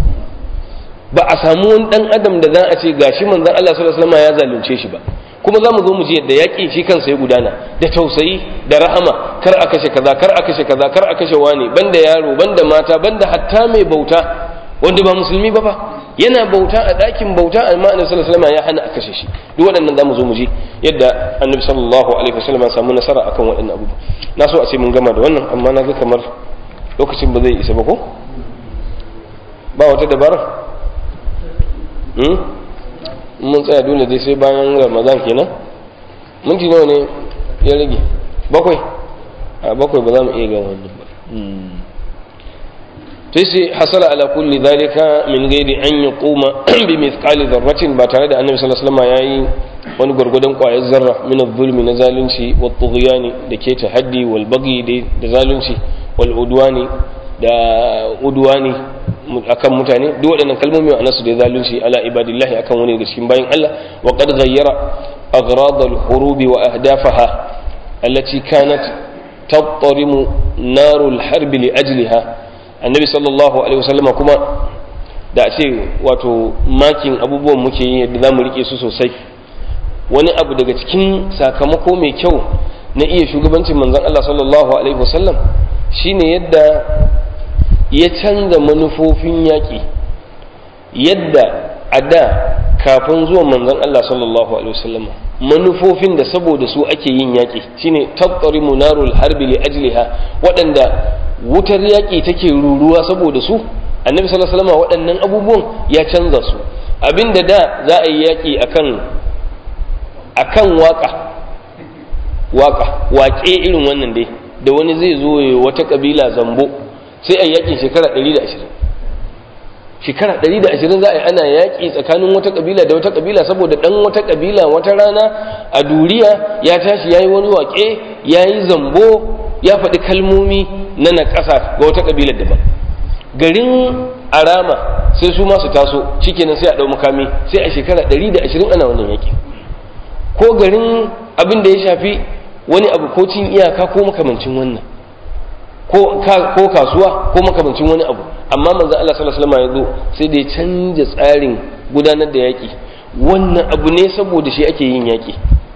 ba a samu wani ɗan adam da za a ce gashi manzon Allah sallallahu alaihi wasallam ya zalunce shi ba kuma za mu zo mu ji yadda yaƙi shi kansa ya gudana da tausayi da rahama kar a kashe kaza kar a kashe kaza kar a kashe wani banda yaro banda mata banda hatta mai bauta wanda ba musulmi ba fa yana bauta a ɗakin bauta amma annabi sallallahu alaihi wasallam ya hana a kashe shi duk waɗannan zamu zo mu ji yadda annabi sallallahu alaihi wasallam ya samu nasara akan waɗannan abubuwa na so a ce mun gama da wannan amma na ga kamar lokacin ba zai isa ba ko ba wata dabara mun tsaya dole dai sai bayan ramadan kenan minti nawa ne ya rage bakwai a bakwai ba za mu iya gan wannan ba sai sai hasala ala kulli dhalika min ghairi an yaquma bi mithqali dharratin ba tare da annabi sallallahu alaihi wasallam yayi wani gurgudan kwayar zarra min adh-dhulmi na zalunci wa tughyani da ke tahaddi wal baghi da zalunci wal udwani da udwani akan mutane duk waɗannan kalmomi a nasu da zalunci ala ibadillahi akan wani daga cikin bayin Allah wa qad ghayyara aghrad al-hurub wa ahdafaha allati kanat tattarimu narul harbi li ajliha annabi sallallahu alaihi wasallam kuma da a ce wato makin abubuwan muke yi yadda za mu rike su sosai wani abu daga cikin sakamako mai kyau na iya shugabancin manzon Allah sallallahu alaihi wasallam shine yadda ya canza manufofin yaƙi yadda a da kafin zuwan manzon Allah sallallahu alaihi wasallam manufofin da saboda su ake yin yaƙi shine tattari munarul harbi li ajliha waɗanda wutar yaƙi take ruruwa saboda su annabi sallallahu alaihi wasallam waɗannan abubuwan ya canza su abinda da za a yi yaƙi akan akan waka waka waƙe irin wannan dai da wani zai zo ya wata kabila zambo sai a yaƙin shekara 120 shekara 120 za a yi ana yaƙi tsakanin wata kabila da wata kabila saboda ɗan wata kabila wata rana a duriya ya tashi ya yi wani waƙe ya yi zambo ya faɗi kalmomi na na ƙasa ga wata kabilar daban garin arama sai su masu taso shikenan sai a ɗau makami sai a shekara 120 ana wannan yaƙi ko garin abin da ya shafi wani abu ko cin iyaka ko makamancin wannan ko kasuwa ko makamancin wani abu amma manzo Allah sallallahu alaihi wasallam ya zo sai da ya canja tsarin gudanar da yaki wannan abu ne saboda shi ake yin yaki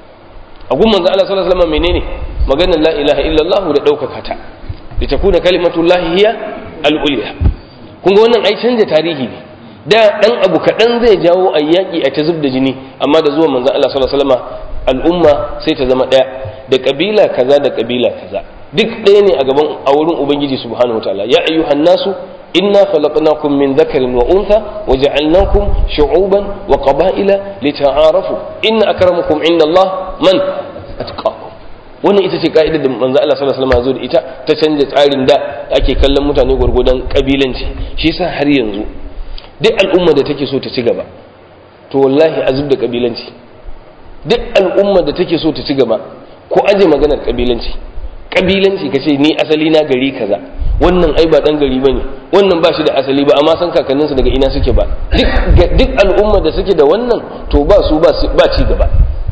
a gun manzo Allah sallallahu alaihi wasallam menene maganar la ilaha illallah da daukaka ta da takuna kalimatullahi hiya al-ulya kun ga wannan ai canja tarihi ne da dan abu kadan zai jawo ayyaki a ta zub da jini amma da zuwa manzo Allah sallallahu alaihi wasallam al'umma sai ta zama daya da kabila kaza da kabila kaza duk ɗaya ne a gaban a wurin ubangiji subhanahu wataala ya ayyuhan nasu inna khalaqnakum min dhakarin wa untha wa ja'alnakum shu'uban wa qaba'ila lita'arafu inna akramakum indallahi man atqakum wannan ita ce ka'idar da manzo Allah sallallahu alaihi wasallam ya zo da ita ta canja tsarin da ake kallon mutane gurgudan kabilanci shi yasa har yanzu duk al'umma da take so ta ci gaba to wallahi azub da kabilanci duk al'umma da take so ta ci gaba ko aje maganar kabilanci kabilanci kace ni asali na gari kaza wannan ai ba dan gari bane wannan ba shi da asali ba amma san kakanninsu daga ina suke ba duk al'umma da suke da wannan to ba su ba ci gaba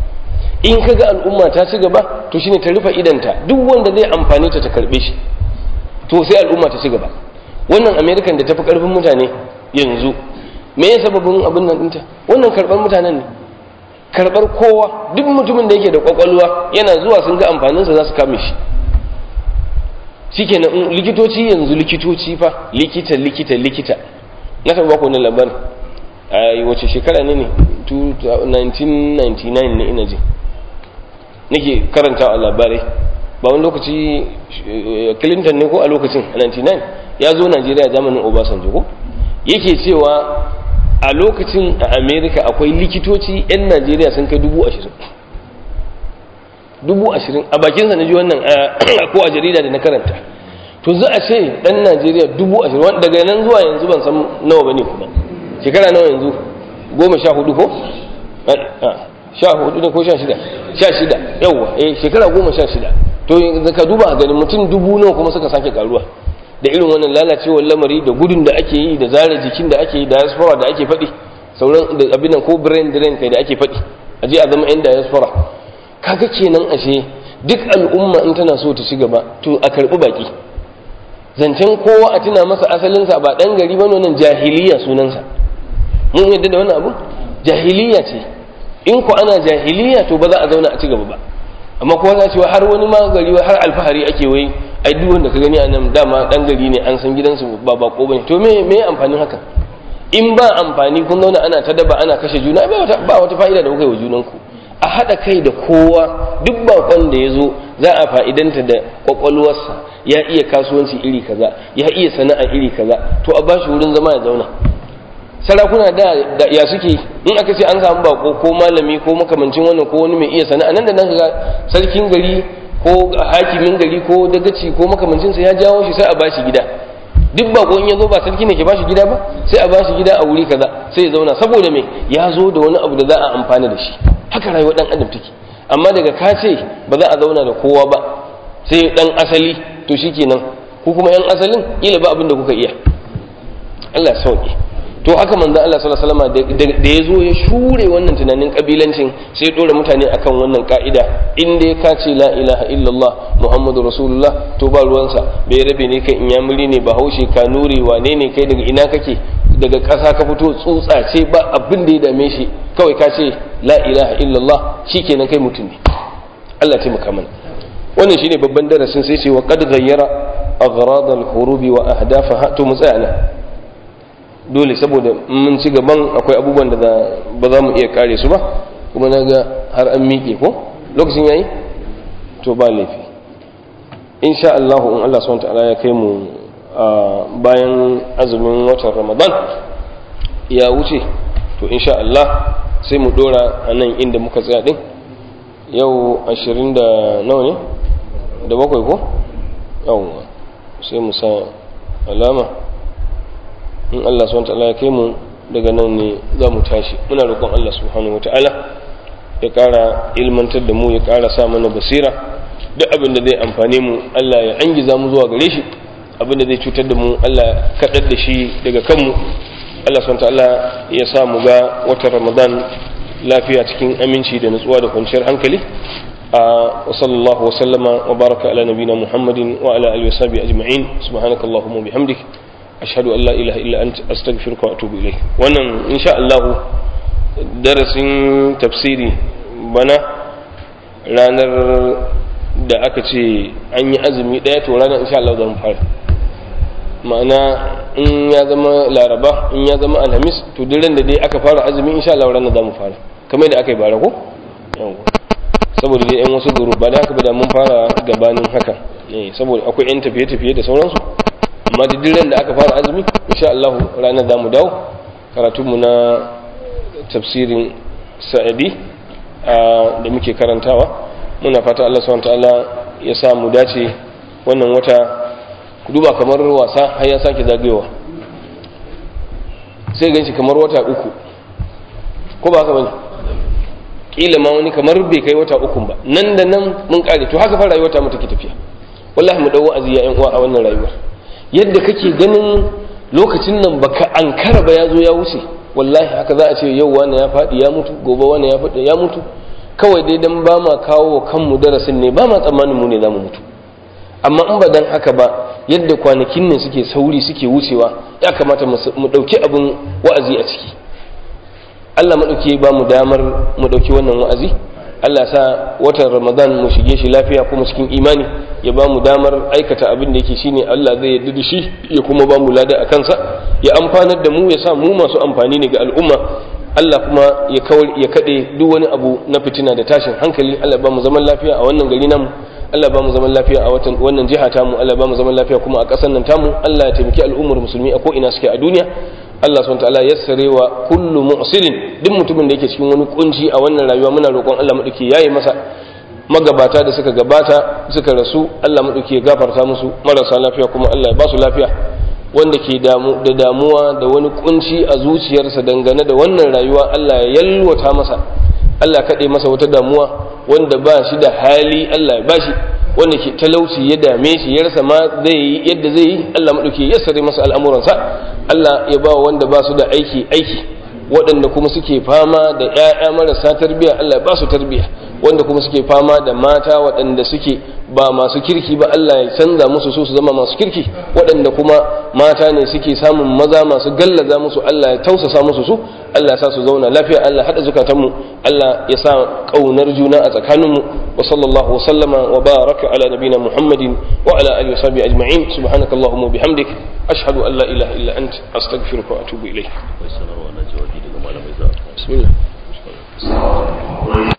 in kaga al'umma ta ci gaba to shine ta rufe idanta duk wanda zai amfani ta ta karbe shi to sai al'umma ta ci gaba wannan american da tafi karfin mutane yanzu me ya sababin abin nan dinta wannan karban mutanen ne karbar kowa duk mutumin da yake da kwakwalwa yana zuwa sun ga amfaninsa za su kame shi shikenan likitoci yanzu likitoci fa likita likita likita na taɓa baku wannan labarin a wace shekara ne ne 1999 ne ina ji nake karanta a labarai ba wani lokaci clinton ne ko a lokacin a 99 ya zo najeriya zamanin obasanjo ko yake cewa a lokacin a america akwai likitoci 'yan najeriya sun kai dubu ashirin dubu ashirin a bakinsa na ji wannan ko a jarida da na karanta to za a ce dan najeriya dubu ashirin daga nan zuwa yanzu ban san nawa ba ne kuma shekara nawa yanzu goma sha hudu ko sha hudu ne ko sha shida sha shida yawwa eh shekara goma sha shida to ka duba a ganin mutum dubu nawa kuma suka sake karuwa da irin wannan lalacewar lamari da gudun da ake yi da zare jikin da ake yi da diaspora da ake faɗi sauran da abin ko brain drain kai da ake faɗi a je a zama yan diaspora kaga kenan ashe duk al'umma in tana so ta ci gaba to a karɓi baki zancen kowa a tuna masa asalinsa ba ɗan gari ba wannan jahiliya sunansa mun yadda da wannan abu jahiliya ce in ku ana jahiliya to ba za a zauna a ci gaba ba amma kowa za cewa har wani ma gari har alfahari ake wai ai duk wanda ka gani a nan dama ɗan gari ne an san gidansu ba bako bane to me me amfanin haka in ba amfani kun zauna ana ta daba ana kashe juna ba wata fa'ida da kuka yi wa junanku a haɗa kai da kowa duk bakon da ya zo za a fa'idanta da ƙwaƙwalwarsa ya iya kasuwanci iri kaza ya iya sana'a iri kaza to a bashi wurin zama ya zauna sarakuna da ya suke in aka ce an samu bako ko malami ko makamancin wannan ko wani mai iya sana'a nan da nan ga sarkin gari ko hakimin gari ko dagaci ko makamancinsa ya jawo shi sai a bashi gida duk bako in ya zo ba sarki ne ke bashi gida ba sai a bashi gida a wuri kaza sai ya zauna saboda me ya zo da wani abu da za a amfana da shi haka rayuwar dan adam take amma daga ka ce ba za a zauna da kowa ba sai dan asali to shikenan ku kuma yan asalin kila ba abin da kuka iya Allah sauke to haka manzo Allah sallallahu alaihi wasallam da ya zo ya shure wannan tunanin kabilancin sai ya dora mutane akan wannan ka'ida in dai ka ce la ilaha illallah muhammadu rasulullah to ba ruwansa bai rabe ne kai inyamuri ne bahaushe kanuri wane ne kai daga ina kake daga ƙasa ka fito tsutsa ce ba abin da ya dame shi kawai ka ce la ilaha illallah shikenan kai mutum ne Allah ya taimaka mana wannan shine babban darasin sai ce wa qad ghayyara aghrad al-hurubi wa ahdafaha to mu tsaya nan dole saboda mun ci gaban akwai abubuwan da ba za mu iya kare su ba kuma na ga har an miƙe ko lokacin yayi to ba laifi insha Allah in Allah subhanahu ta'ala ya kai mu bayan azumin watan Ramadan ya wuce to insha Allah sai mu dora a nan inda muka tsaya din yau ashirin da nawa ne da bakwai ko yawon sai mu sa alama in Allah subhanahu ta'ala ya kai mu daga nan ne za mu tashi muna roƙon Allah subhanahu wata'ala ya ƙara ilmantar da mu ya ƙara sa mana basira duk abin da zai amfane mu Allah ya angiza mu zuwa gare shi abin da zai cutar da mu Allah ya kaɗar da shi daga kanmu Allah subhanahu ta'ala ya sa mu ga watan Ramadan lafiya cikin aminci da nutsuwa da kwanciyar hankali a wa sallallahu wa sallama wa baraka ala nabina Muhammadin wa ala alihi wa sahbihi ajma'in subhanakallahumma wa bihamdik ashhadu an la ilaha illa anta astaghfiruka wa atubu ilayk wannan insha Allah darasin tafsiri bana ranar da aka ce an yi azumi daya to ranar insha Allah za mu fara ma'ana in ya zama laraba in ya zama alhamis to duk ran da dai aka fara azumi insha Allah ranar za mu fara kamar da aka yi bara ko saboda dai yan wasu guru ba da haka ba da mun fara gabanin haka saboda akwai yan tafiye-tafiye da sauransu amma da duk ran da aka fara azumi insha Allah ranar za mu dawo karatunmu na tafsirin sa'adi da muke karantawa muna fata Allah subhanahu ta'ala ya sa mu dace wannan wata ku duba kamar wasa har ya sake zagayowa sai gan shi kamar wata uku ko ba haka bane kila ma wani kamar bai kai wata uku ba nan da nan mun kare to haka fa rayuwa ta mu take tafiya wallahi mu dau wa'azi ya yan uwa a wannan rayuwar yadda kake ganin lokacin nan baka ankara ba ya zo ya wuce wallahi haka za a ce yau wani ya faɗi ya mutu gobe wani ya faɗi ya mutu kawai dai dan ba ma kawo kanmu darasin ne ba ma tsammanin mu ne za mu mutu amma in ba dan haka ba yadda kwanakin nan suke sauri suke wucewa ya kamata mu ɗauki abin wa'azi a ciki Allah maɗauki ba mu damar mu ɗauki wannan wa'azi Allah sa watan Ramadan mu shige shi lafiya kuma cikin imani ya ba mu damar aikata abin da yake shine Allah zai yarda da shi ya kuma ba mu lada a kansa ya amfanar da mu ya sa mu masu amfani ne ga al'umma Allah kuma ya kawar ya kade duk wani abu na fitina da tashin hankali Allah ba mu zaman lafiya a wannan gari namu Allah ba mu zaman lafiya a watan wannan jiha tamu Allah ba mu zaman lafiya kuma a ƙasar nan tamu Allah ya taimaki al'ummar musulmi a ko ina suke a duniya Allah subhanahu wataala yassare wa kullu mu'sirin duk mutumin da yake cikin wani kunci a wannan rayuwa muna roƙon Allah madauki yayi masa magabata da suka gabata suka rasu Allah madauki ya gafarta musu marasa lafiya kuma Allah ya ba su lafiya wanda ke damu da damuwa da wani kunci a zuciyarsa dangane da wannan rayuwa Allah ya yalwata masa Allah kaɗe masa wata damuwa wanda ba shi da hali Allah ya bashi wanda ke talauci ya dame shi ya rasa ma zai yi yadda zai yi Allah maɗauki ya sare masa al'amuransa Allah ya ba wanda ba su da aiki aiki waɗanda kuma suke fama da ‘ya'ya marasa tarbiyya Allah ya ba su tarbiyya wanda kuma suke fama da mata waɗanda suke ba masu kirki ba Allah ya canza musu su su zama masu kirki waɗanda kuma mata ne suke samun maza masu gallaza musu Allah ya tausasa musu su Allah ya sa su zauna lafiya Allah haɗa zukatanmu Allah ya sa ƙaunar juna a tsakaninmu wa sallallahu wa sallama wa baraka ala nabina Muhammadin wa ala alihi wa sahbihi ajma'in subhanakallahumma wa bihamdik ashhadu an la ilaha illa ant astaghfiruka wa atubu ilayk akwai sanarwa na jawabi daga malamai za bismillah